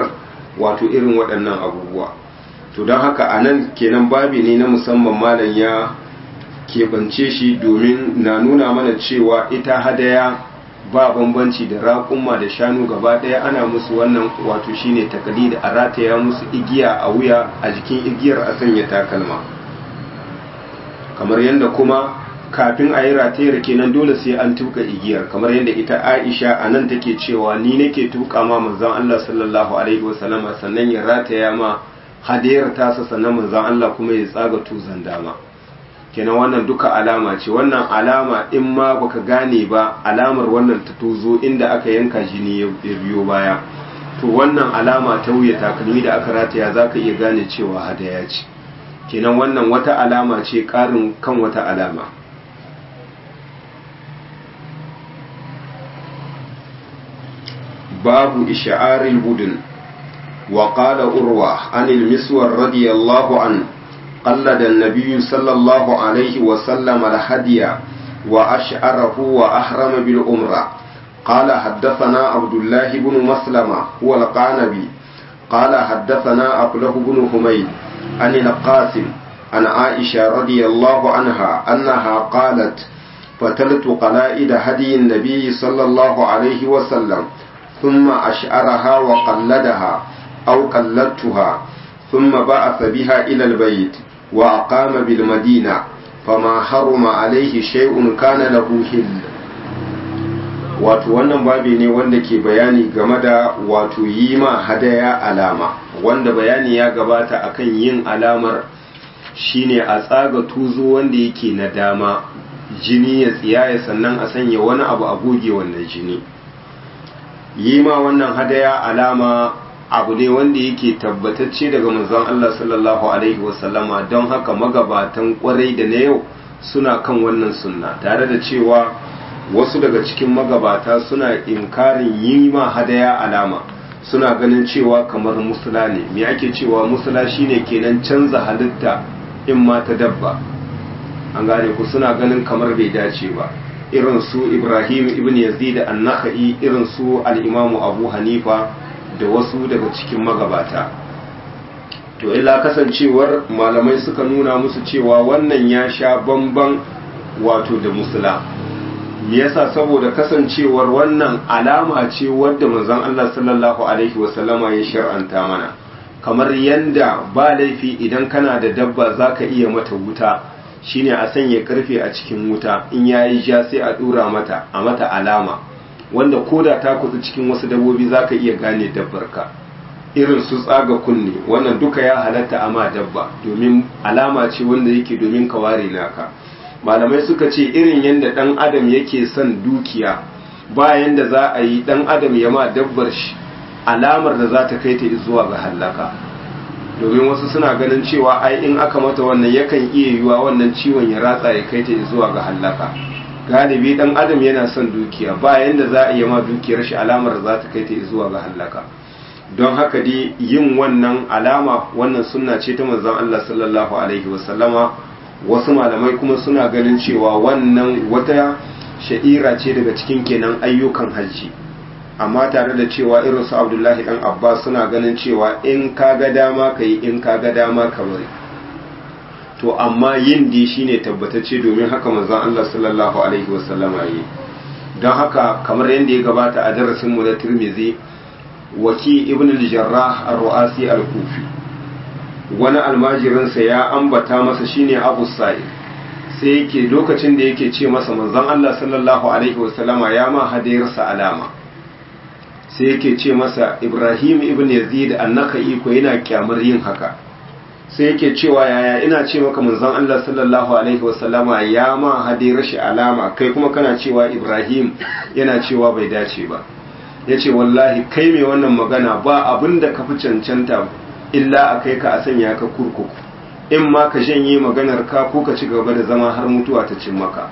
wato irin waɗannan abubuwa to don haka a nan kenan babi ne na musamman malam ya keɓance shi domin na nuna mana cewa ita hadaya ba bambanci da raƙumma da shanu gaba ɗaya ana musu wannan wato shine takali da a rataya musu igiya a wuya a jikin igiyar a sanya takalma kamar yadda kuma kafin a yi ratayar kenan dole sai an tuka igiyar kamar yadda ita aisha a nan take cewa ni nake tuka ma manzon Allah sallallahu alaihi wasallama sannan ya rataya ma hadayar tasa sannan manzon Allah kuma ya tsaga tuzan dama kenan wannan duka alama ce wannan alama in ma baka gane ba alamar wannan ta tozo inda aka yanka jini ya biyo baya to wannan alama ta wuya takalmi da aka rataya zaka iya gane cewa hadaya ce kenan wannan wata alama ce karin kan wata alama babu isha'aril budun wa qala urwa anil miswar radiyallahu anhu قلد النبي صلى الله عليه وسلم الهدي وأشعره وأحرم بالأمرة قال حدثنا عبد الله بن مسلمة هو القعنبي قال حدثنا أبله بن حميد عن القاسم عن عائشة رضي الله عنها أنها قالت فتلت قلائد هدي النبي صلى الله عليه وسلم ثم أشعرها وقلدها أو قلدتها ثم بعث بها إلى البيت وأقام بالمدينة فما حرم عليه شيء كان له حل wato wannan babi ne wanda ke bayani game da wato yi ma hadaya alama wanda bayani ya gabata akan yin alamar shine a tsaga tuzo wanda yake na dama jini ya tsiyaya sannan a sanya wani abu a goge wannan jini yi ma wannan hadaya alama abu ne wanda yake tabbatacce daga manzon Allah sallallahu alaihi wasallama don haka magabatan kwarai da na yau suna kan wannan sunna tare da cewa wasu daga cikin magabata suna inkarin yi ma hadaya alama suna ganin cewa kamar musula ne me ake cewa musula shine kenan canza halitta in ma ta dabba an gane ku suna ganin kamar bai dace ba irin su Ibrahim ibn Yazid an-Nakhai irin su al-Imam Abu Hanifa da wasu daga cikin magabata to illa kasancewar malamai suka nuna musu cewa wannan ya sha bamban wato da musula me yasa saboda kasancewar wannan alama ce wadda manzon Allah sallallahu alaihi wasallama ya shar'anta mana kamar yanda ba laifi idan kana da dabba zaka iya mata wuta shine a sanya karfe a cikin wuta in yayi ja sai a dura mata a mata alama wanda koda ta kusa cikin wasu dabbobi zaka iya gane dabbarka irin su tsaga kunne wannan duka ya halatta ama dabba domin alama ce wanda yake domin ka ware naka malamai suka ce irin yadda dan adam yake son dukiya bayan da za a yi dan adam ya ma dabbar shi alamar da za ta kai ta zuwa ga hallaka domin wasu suna ganin cewa ai in aka mata wannan yakan iya yiwa wannan ciwon ya ratsa ya kai ta zuwa ga hallaka galibi dan adam yana son dukiya bayan da za a yi ma dukiyar shi alamar da za ta kai ta zuwa ga hallaka don haka dai yin wannan alama wannan sunna ce ta manzon Allah sallallahu alaihi wasallama wasu malamai kuma suna ganin cewa wannan wata sha'ira ce daga cikin kenan ayyukan hajji amma tare da cewa irin su Abdullahi dan Abbas suna ganin cewa in ka ga dama ka yi in ka ga dama ka bari to amma yin di shine tabbatacce domin haka manzon Allah sallallahu alaihi wasallama yi don haka kamar yadda ya gabata a darasin mu na Tirmidhi waki ibn al-jarrah ar-ru'asi al-kufi wani almajirinsa ya ambata masa shine abu sa'id sai yake lokacin da yake ce masa manzon Allah sallallahu alaihi wasallama ya ma hadayarsa alama sai yake ce masa ibrahim ibn yazid annaka iko yana kyamar yin haka sai yake cewa yaya ina ce maka manzon Allah sallallahu alaihi wasallama ya ma hadayar shi alama kai kuma kana cewa ibrahim yana cewa bai dace ba ya ce wallahi kai mai wannan magana ba abin da ka fi cancanta illa a kai ka a sanya ka kurkuku in ma ka janye maganar ka ko ka ci gaba da zama har mutuwa ta cin maka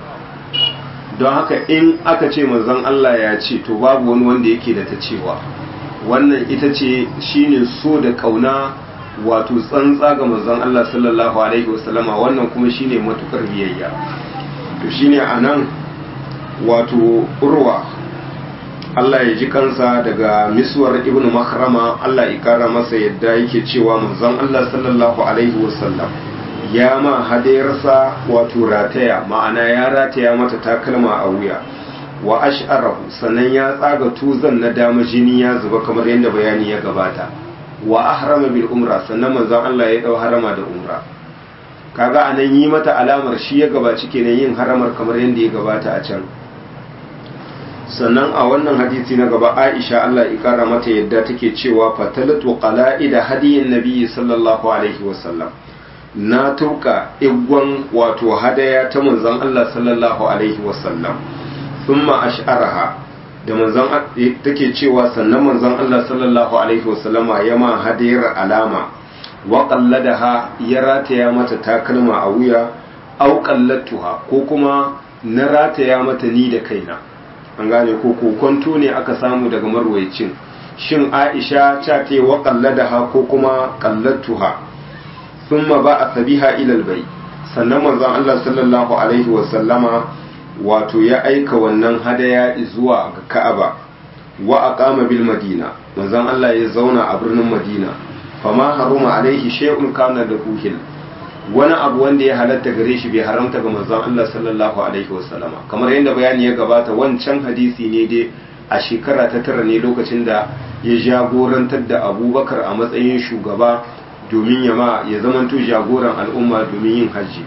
don haka in aka ce manzon Allah ya ce to babu wani wanda yake da ta cewa wannan ita ce shine so da kauna wato tsantsa ga manzon Allah sallallahu alaihi wasallama wannan kuma shine matukar biyayya to shine anan wato urwa Allah ya ji kansa daga miswar ibn makrama Allah ya kara masa yadda yake cewa manzon Allah sallallahu alaihi wasallam ya ma hadayarsa wato rataya ma'ana ya rataya mata takalma a wuya wa ash'arahu sannan ya tsaga tuzan na dama jini ya zuba kamar yadda bayani ya gabata wa ahrama bil umra sannan manzon Allah ya dau harama da umra kaga anan yi mata alamar shi ya gabaci kenan yin haramar kamar yadda ya gabata a can sannan a wannan hadisi na gaba Aisha Allah ya kara mata yadda take cewa fatalatu qala'ida hadiyin nabiyyi sallallahu alaihi wasallam na tuka igwan wato hadaya ta manzon Allah sallallahu alaihi wasallam thumma ash'araha da manzon take cewa sannan manzon Allah sallallahu alaihi wasallama ya ma hadayar alama wa qalladaha ya rataya mata takalma a wuya au qallatuha ko kuma na rataya mata ni da kaina an gane ko kokonto ne aka samu daga marwayacin shin Aisha ta ce wa qalladaha ko kuma qallatuha thumma ba'a biha ila albayt sannan manzon Allah sallallahu alaihi wasallama wato ya aika wannan hadaya zuwa ga Ka'aba wa aqama bil Madina manzon Allah ya zauna a birnin Madina fama haruma alaihi shay'un kana da kuhil wani abu wanda ya halatta gare shi bai haramta ga manzon Allah sallallahu alaihi wasallama kamar yadda bayani ya gabata wancan hadisi ne dai a shekara ta tara ne lokacin da ya jagorantar da Abubakar a matsayin shugaba domin ya ma ya zamanto jagoran al'umma domin yin hajji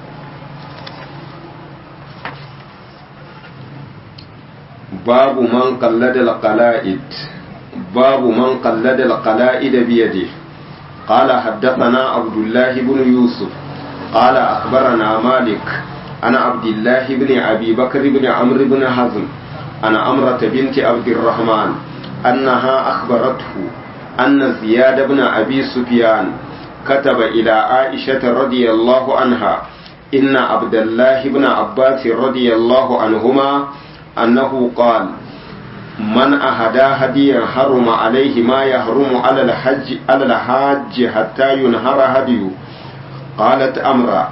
باب من قلد القلائد باب من قلد القلائد بيده قال حدثنا عبد الله بن يوسف قال أخبرنا مالك أنا عبد الله بن أبي بكر بن عمرو بن حزم أنا أمرة بنت عبد الرحمن أنها أخبرته أن زياد بن أبي سفيان كتب إلى عائشة رضي الله عنها إن عبد الله بن عباس رضي الله عنهما أنه قال من أهدى هديا حرم عليه ما يحرم على الحج على الحاج حتى ينهر هديه قالت أمرا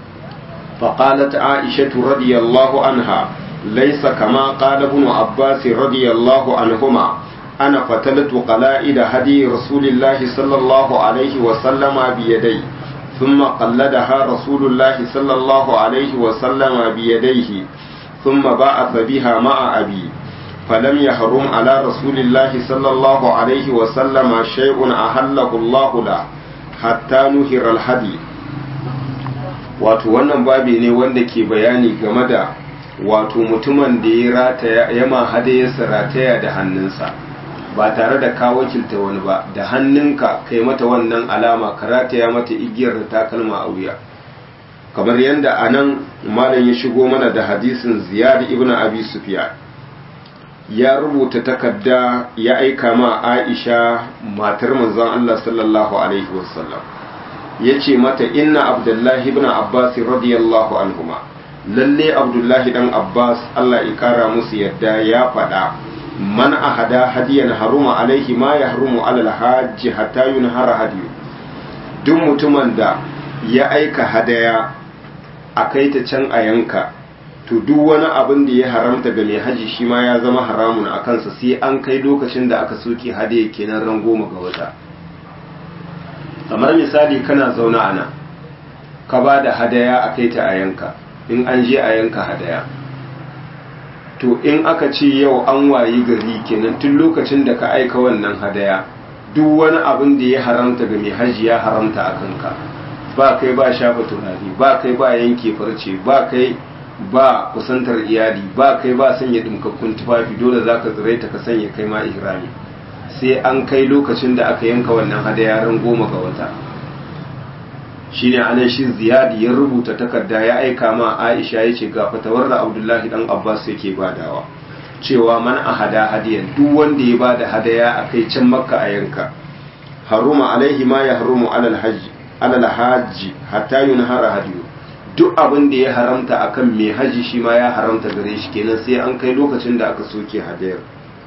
فقالت عائشة رضي الله عنها ليس كما قال ابن عباس رضي الله عنهما أنا فتلت قلائد هدي رسول الله صلى الله عليه وسلم بيدي ثم قلدها رسول الله صلى الله عليه وسلم بيديه ثم بعث بها مع أبي فلم يحرم على رسول الله صلى الله عليه وسلم شيء أحله الله له حتى نهر الهدي wato wannan babi ne wanda ke bayani game da wato mutumin da ya rataya ya ma hadayarsa rataya da hannunsa ba tare da ka wakilta wani ba da hannunka kai mata wannan alama ka rataya mata igiyar da takalma a wuya kamar yadda a nan malam ya shigo mana da hadisin ziyad ibn abi sufyan ya rubuta takarda ya aika ma aisha matar manzon Allah sallallahu alaihi wasallam ya ce mata inna abdullahi ibn abbas radiyallahu anhuma lalle abdullahi dan abbas Allah ya kara musu yadda ya faɗa man ahada hadiyan haruma alaihi ma ya harumu alal hajji hatta yunhara hadiyu duk mutumin da ya aika hadaya a kai ta can a yanka to duk wani abin da ya haramta ga mai haji shi ma ya zama haramun a kansa sai an kai lokacin da aka soke hadaya kenan ran goma ga wata kamar misali kana zaune a nan ka ba da hadaya a kai ta a yanka in an je a yanka hadaya to in aka ce yau an wayi gari kenan tun lokacin da ka aika wannan hadaya duk wani abin da ya haramta ga mai haji ya haramta a kanka ba kai ba shafa turare ba kai ba yanke farce ba kai ba kusantar iyali ba kai ba sanya dimkakkun tufafi dole za ka tsiraita ka sanya kai ma ihrami sai an kai lokacin da aka yanka wannan hadaya ran goma ga wata shine anan shi ziyadi ya rubuta takarda ya aika ma aisha ya ce ga fatawar da abdullahi dan abbas yake badawa cewa man ahada hadiyan duk wanda ya bada hadaya a kai can makka a yanka haruma alaihi ma ya harumu alal hajji alal hajji hatta yunhara hadiyu duk abin da ya haramta akan mai haji shi ma ya haramta gare shi kenan sai an kai lokacin da aka soke hadayar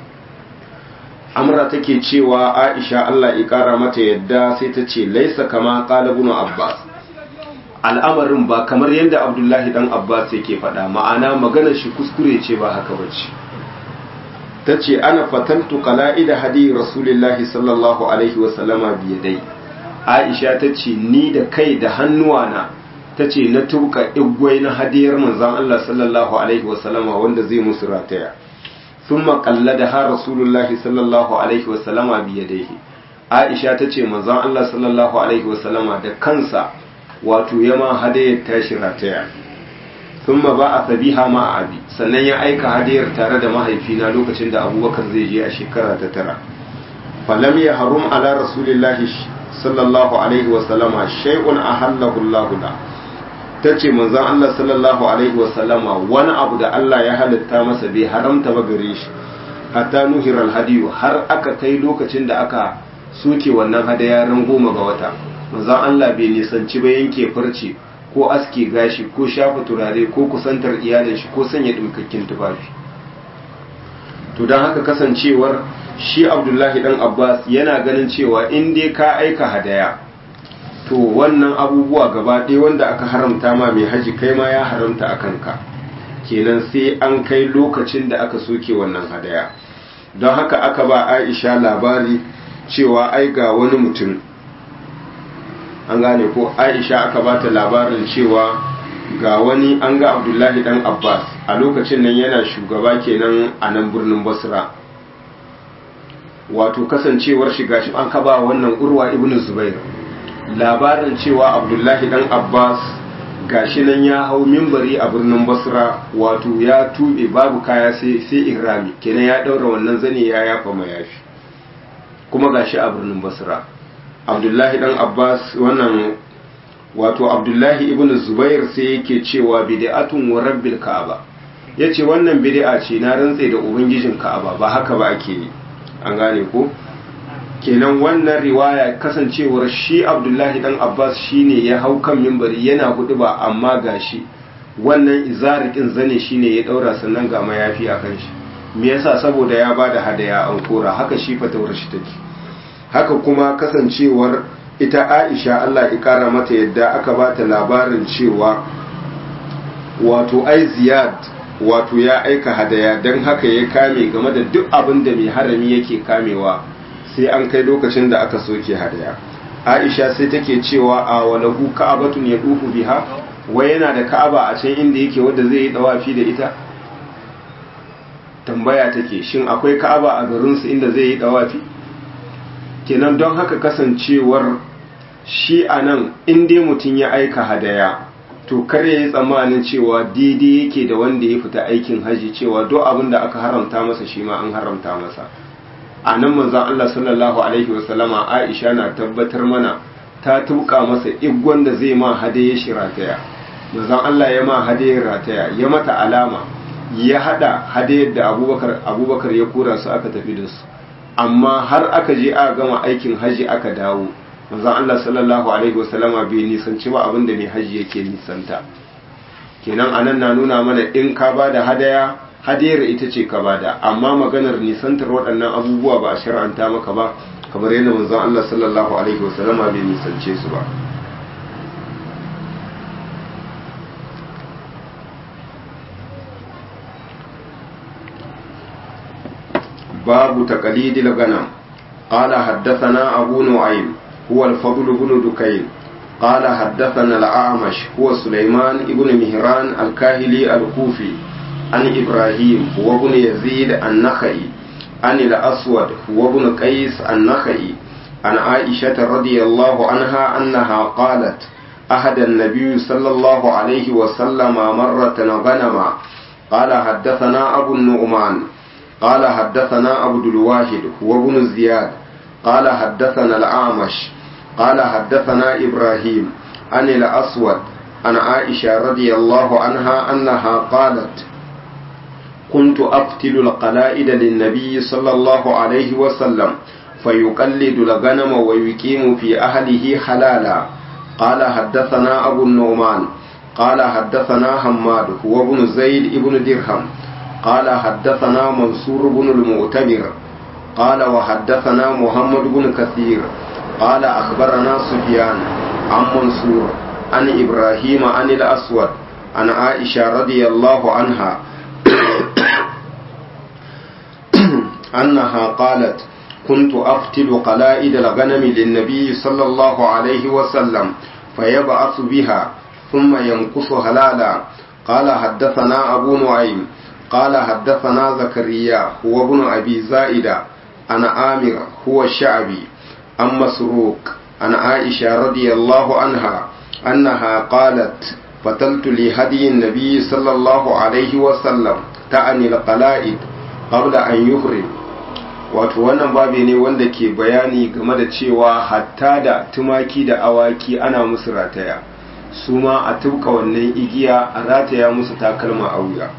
amra take cewa aisha Allah ya kara mata yadda sai ta ce laisa kama qala ibn abbas al'amarin ba kamar yadda abdullahi dan abbas yake faɗa ma'ana maganar shi kuskure ce ba haka bace ta ce ana fatantu qala'ida hadi rasulillahi sallallahu alaihi wasallama biyadai aisha ta ce ni da kai da hannuwana ta ce na tuka igwai na hadiyar manzan Allah sallallahu alaihi wasallama wanda zai musu rataya sun makalla da har rasulullahi sallallahu alaihi wasallama biyadaihi aisha ta ce manzan Allah sallallahu alaihi wasallama da kansa wato yama hadayar tashi rataya sun ba a sabiha ma a abi sannan ya aika hadiyar tare da mahaifina lokacin da abubakar zai je a shekara ta tara falam ya harum ala rasulillahi sallallahu alaihi wasallama shay'un ahallahu Allah la ta ce manzon Allah sallallahu alaihi wasallama wani abu da Allah ya halitta masa bai haramta ba gare shi hatta nuhiral hadiyu har aka kai lokacin da aka soke wannan hadaya ran goma ga wata manzon Allah bai nisanci ba yanke farce ko aske gashi ko shafa turare ko kusantar iyalin shi ko sanya dimkakkin tufafi to don haka kasancewar shi abdullahi dan abbas yana ganin cewa in dai ka aika hadaya to wannan abubuwa gaba ɗaya wanda aka haramta ma mai haji kai ma ya haramta a kanka kenan sai an kai lokacin da aka soke wannan hadaya don haka aka ba aisha labari cewa ai ga wani mutum an gane ko aisha aka ba ta labarin cewa ga wani an ga abdullahi dan abbas a lokacin nan yana shugaba kenan a nan birnin basra wato kasancewar shiga shi an kaba wannan urwa ibn zubair labarin cewa abdullahi dan abbas gashi nan ya hau mimbari a birnin basra wato ya tube babu kaya sai sai ihrami kenan ya daura wannan zane ya yafa mayafi kuma gashi a birnin basra abdullahi dan abbas wannan wato abdullahi ibn zubair sai yake cewa bid'atun wa rabbil ka'aba yace wannan bid'a ce na rantse da ubangijin ka'aba ba haka ba ake yi an gane ko kenan wannan riwaya kasancewar shi abdullahi dan abbas shine ya hau kan mimbari yana hudu ba amma gashi wannan izarikin zane shine ya daura sannan ga mayafi a kan shi me yasa saboda ya bada hadaya an kora haka shi fatawar shi take haka kuma kasancewar ita aisha Allah ya kara mata yadda aka bata labarin cewa wato ai ziyad wato ya aika hadaya don haka ya kame game da duk abin da mai harami yake kamewa sai an kai lokacin da aka soke hadaya aisha sai take cewa a walahu ka'abatun ya duhu biha wai yana da ka'aba a can inda yake wanda zai yi dawafi da ita tambaya take shin akwai ka'aba a garinsu inda zai yi dawafi kenan don haka kasancewar shi a nan inda mutum ya aika hadaya to kare ya yi tsammanin cewa daidai yake da wanda ya fita aikin haji cewa duk abin da aka haramta masa shi ma an haramta masa a nan manzan Allah sallallahu alaihi wasallama Aisha na tabbatar mana ta tuka masa igwan da zai ma hadaye shi rataya manzan Allah ya ma hadaye rataya ya mata alama ya hada hadayar da abubakar abubakar ya kura su aka tafi da su amma har aka je aka gama aikin haji aka dawo manzon Allah sallallahu alaihi wasallama bai nisanci ba abinda mai haji yake nisanta kenan anan na nuna mana in ka bada hadaya hadayar ita ce ka bada amma maganar nisantar waɗannan abubuwa ba a shar'anta maka ba kamar yadda manzon Allah sallallahu alaihi wasallama bai nisance su ba باب تقليد الغنم قال حدثنا أبو نعيم هو الفضل بن دكين قال حدثنا الأعمش هو سليمان بن مهران الكاهلي الكوفي عن إبراهيم هو بن يزيد النخعي عن الأسود هو بن قيس النخعي عن عائشة رضي الله عنها أنها قالت أحد النبي صلى الله عليه وسلم مرة غنما قال حدثنا أبو النعمان قال حدثنا عبد الواحد هو ابن زياد قال حدثنا الأعمش قال حدثنا إبراهيم عن الأسود عن عائشة رضي الله عنها أنها قالت كنت أقتل القلائد للنبي صلى الله عليه وسلم فيقلد الغنم ويقيم في أهله حلالا قال حدثنا أبو النعمان قال حدثنا حماد هو ابن زيد ابن درهم قال حدثنا منصور بن المؤتمر قال وحدثنا محمد بن كثير قال أخبرنا سفيان عن منصور عن إبراهيم عن الأسود عن عائشة رضي الله عنها أنها قالت كنت أفتل قلائد الغنم للنبي صلى الله عليه وسلم فيبعث بها ثم ينقص هلالا قال حدثنا أبو نعيم قال حدثنا زكريا هو ابن أبي زائدة عن عامر هو الشعبي عن مسروق عن عائشة رضي الله عنها أنها قالت فتلت لهدي النبي صلى الله عليه وسلم تعني القلائد قبل أن يخرج wato wannan babi ne wanda ke bayani game da cewa hatta da tumaki da awaki ana musu rataya su ma a tubka wannan igiya a rataya musu takalma a wuya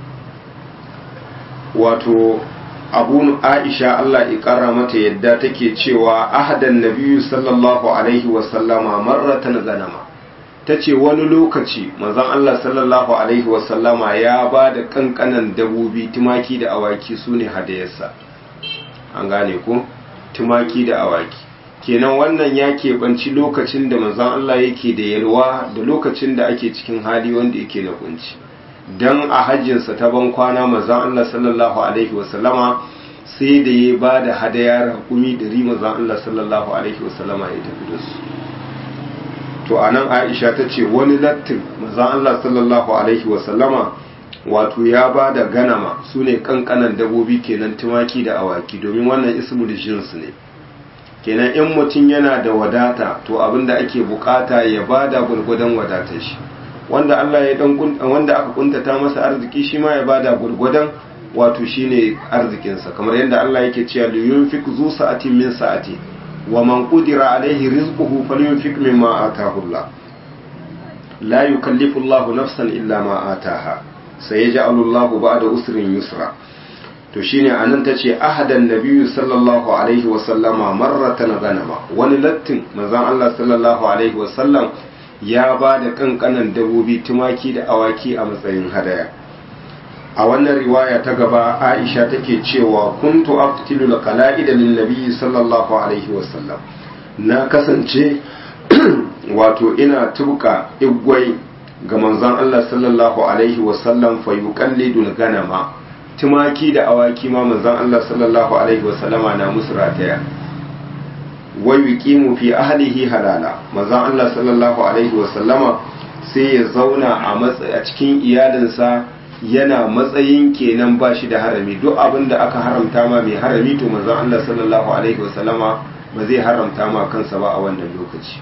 wato abun aisha Allah ikara mata yadda take cewa ahadan nabiyu sallallahu alaihi wasallama marratan ganama ta ce wani lokaci manzon Allah sallallahu alaihi wasallama ya ba da kankanan dabobi tumaki da awaki su ne hadayarsa an gane ko tumaki da awaki kenan wannan ya keɓanci lokacin da manzon Allah yake da yalwa da lokacin da ake cikin hali wanda yake na kunci dan a hajjinsa ta ban kwana manzon Allah sallallahu alaihi wasallama sai da ya ba da hadaya raƙumi ɗari manzon Allah sallallahu alaihi wasallama ya tafi da su to anan Aisha ta ce wani lattin manzon Allah sallallahu alaihi wasallama wato ya ba da ganama su ne kankanan dabobi kenan tumaki da awaki domin wannan ismul jins ne kenan in mutum yana da wadata to abinda ake bukata ya ba da gurgudan wadatar shi wanda Allah ya dan wanda aka kuntata masa arziki shi ma ya bada gurgudan wato shine arzikinsa kamar yadda Allah yake cewa li yunfik zu sa'atin min sa'ati wa man qudira alaihi rizquhu falyunfik mimma ataahu Allah la yukallifu Allah nafsan illa ma ataha sayaj'alu Allah ba'da usrin yusra to shine anan tace ahadan nabiyyu sallallahu alaihi wa sallama marratan ganama wani lattin manzon Allah sallallahu alaihi wa sallam ya ba da kankanan dabobi tumaki da awaki a matsayin hadaya a wannan riwaya ta gaba aisha take cewa kuntu aftilu qala'ida lin nabiyyi sallallahu alaihi wasallam na kasance wato ina tuka igwai ga manzon Allah sallallahu alaihi wasallam fa yuqallidul ganama tumaki da awaki ma manzon Allah sallallahu alaihi wasallama na musu rataya wa yuqimu fi ahlihi halala manzon Allah sallallahu alaihi wa sallama sai ya zauna a a cikin iyalinsa yana matsayin kenan ba shi da harami duk abin da aka haramta ma mai harami to manzon Allah sallallahu alaihi wa sallama ba zai haramta ma kansa ba a wannan lokaci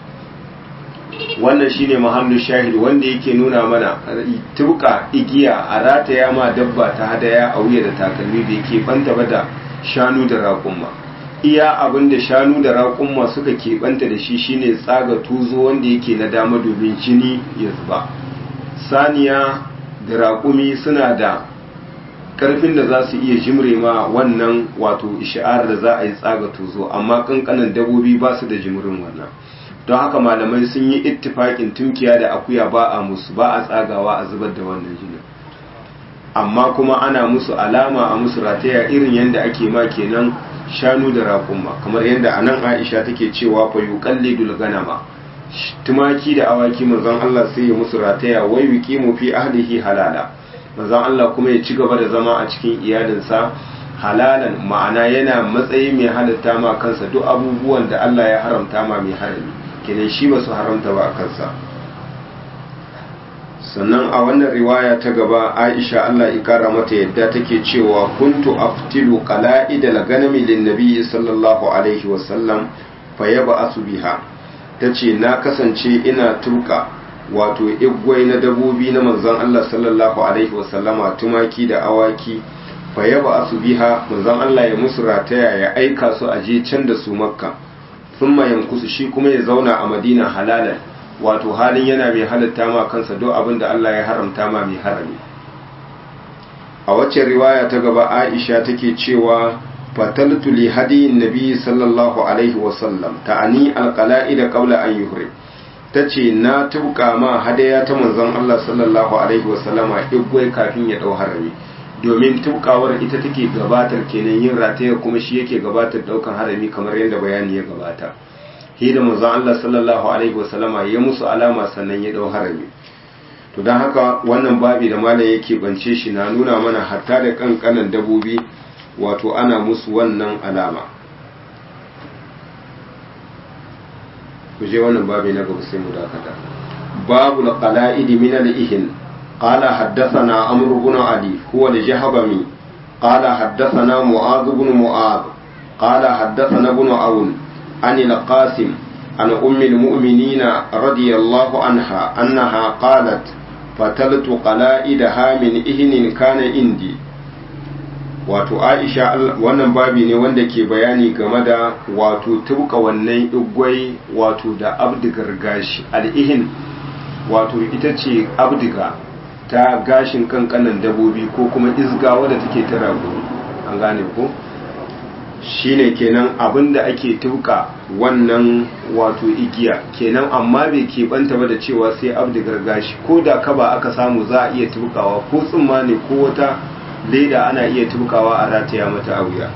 wannan shine mahallu shahid wanda yake nuna mana tuka igiya a rataya ma dabba ta hadaya a wuya da takalmi bai ke banta ba da shanu da raƙumma iya abin da shanu da raƙumma suka keɓanta da shi shine tsaga tuzo wanda yake na dama domin jini ya zuba saniya da raƙumi suna da ƙarfin da za su iya jimre ma wannan wato isha'ar da za a yi tsaga tuzo amma ƙanƙanan dabobi ba su da jimrin wannan don haka malamai sun yi ittifaƙin tunkiya da akuya ba a musu ba a tsagawa a zubar da wannan jinin amma kuma ana musu alama a musu rataya irin yadda ake ma kenan shanu da raƙumma kamar yadda anan Aisha take cewa fa yuqallidul ganama tumaki da awaki manzon Allah sai ya musu rataya wai yuqimu fi ahlihi halala manzon Allah kuma ya ci gaba da zama a cikin iyalinsa halalan ma'ana yana matsayi mai halatta ma kansa duk abubuwan da Allah ya haramta ma mai harami kenan shi ba su haramta ba a kansa sannan a wannan riwaya ta gaba aisha Allah ikara mata yadda take cewa kuntu aftilu qala'idal ganami lin nabiy sallallahu alaihi wasallam fa yab'asu biha tace na kasance ina tuka wato igwai na dabobi na manzon Allah sallallahu alaihi wasallama tumaki da awaki fa yab'asu biha manzon Allah ya musu rataya ya aika su aje can da su makka thumma yankusu shi kuma ya zauna a madina halalan wato halin yana mai halatta ma kansa duk abin da Allah ya haramta ma mai harami a wacce riwaya ta gaba Aisha take cewa fataltu li hadiyin nabi sallallahu alaihi wasallam ta'ani alqala'ida qabla an yuhri tace na tuka ma hadaya ta manzon Allah sallallahu alaihi wasallama igwai kafin ya dau harami domin tukawar ita take gabatar kenan yin rataya kuma shi yake gabatar daukan harami kamar yadda bayani ya gabata shi da manzon Allah sallallahu alaihi wasallama ya musu alama sannan ya dau harami to dan haka wannan babi da malam yake bance shi na nuna mana hatta da kankanan dabobi wato ana musu wannan alama ku je wannan babi na gaba sai mu dakata babu al-qala'id min al-ihin qala haddathana amr ibn ali huwa al-jahbami qala haddathana mu'adh ibn mu'adh qala haddathana ibn aun an al-qasim an ummi al-mu'minin radiyallahu anha annaha qalat fataltu qala'idaha min ihnin kana indi wato aisha wannan babi ne wanda ke bayani game da wato tubuka wannan igwai wato da abdigar gashi al'ihin wato ita ce abdiga ta gashin kankanan dabobi ko kuma izga wadda take ta rago an gane ko shine kenan abinda ake tubuka wannan wato igiya kenan amma bai keɓanta ba da cewa sai abdigar gashi ko da kaba aka samu za a iya tubukawa ko tsumma ne ko wata leda ana iya tukawa a rataya mata a wuya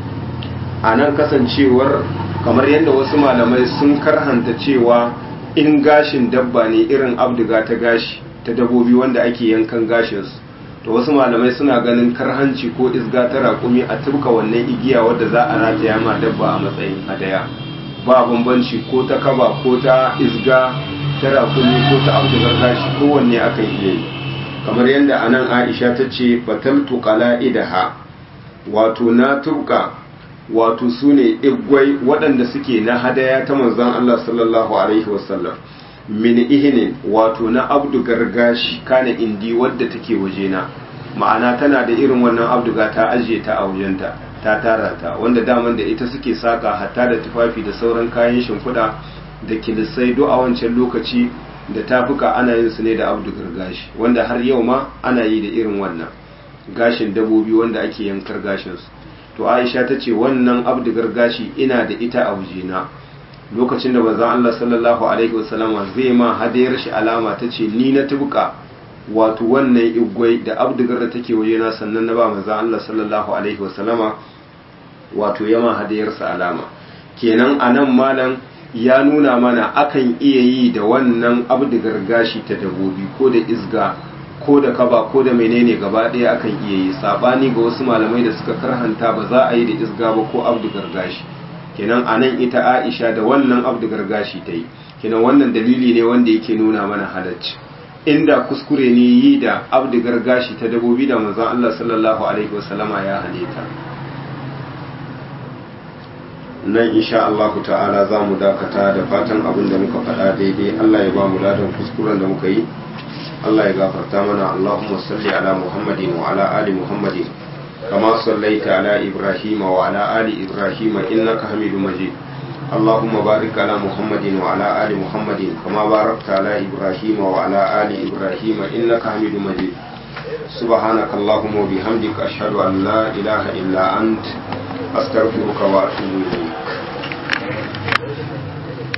a nan kasancewar kamar yadda wasu malamai sun karhanta cewa in gashin dabba ne irin abdiga ta gashi ta dabobi wanda ake yankan gashinsu to wasu malamai suna ganin karhanci ko isga ta raƙumi a tuka wannan igiya wadda za a rataya ma dabba a matsayin hadaya ba bambanci ko ta kaba ko ta isga ta raƙumi ko ta abdigar gashi kowanne akan iya yi kamar yadda anan aisha ta ce bataltu qala'idaha wato na tuka wato su ne igwai waɗanda suke na hadaya ta manzon Allah sallallahu alaihi wasallam min ihinin wato na abdu gargashi kana indi wadda take wajena ma'ana tana da irin wannan abduga ta ajiye ta a wajenta ta tara ta wanda daman da ita suke saka hatta da tufafi da sauran kayan shimfiɗa da kilisai do a wancan lokaci da tafuka ana yin su ne da abdu gargashi wanda har yau ma ana yi da irin wannan gashin dabobi wanda ake yankar gashinsu to aisha ta ce wannan abdu gargashi ina da ita a wajena lokacin da manzon Allah sallallahu alaihi wasallama zai ma hadayar shi alama ta ce ni na tubuka wato wannan igwai da abdugar da take wajena sannan na ba manzon Allah sallallahu alaihi wasallama wato yama hadayarsa alama kenan anan malam ya nuna mana akan iya yi da wannan abdigar gashi ta dabobi ko da izga ko da kaba ko da menene gaba ɗaya akan iya yi sabani ga wasu malamai da suka karhanta ba za a yi da izga ba ko abdigar gashi kenan anan ita Aisha da wannan abdigar gashi ta yi kenan wannan dalili ne wanda yake nuna mana halacci inda kuskure ne yi da abdigar gashi ta dabobi da manzon Allah sallallahu alaihi wasallama ya hane ta nan insha Allah ta'ala za mu dakata da fatan abin da muka faɗa daidai Allah ya ba mu ladan kuskuren da muka yi Allah ya gafarta mana Allahumma salli ala Muhammadin wa ala ali Muhammadin kama sallaita ala Ibrahim wa ala ali Ibrahim innaka Hamidum Majid اللهم بارك على محمد وعلى آل محمد كما باركت على إبراهيم وعلى آل إبراهيم إنك حميد مجيد سبحانك اللهم وبحمدك أشهد أن لا إله إلا أنت أستغفرك وأتوب إليك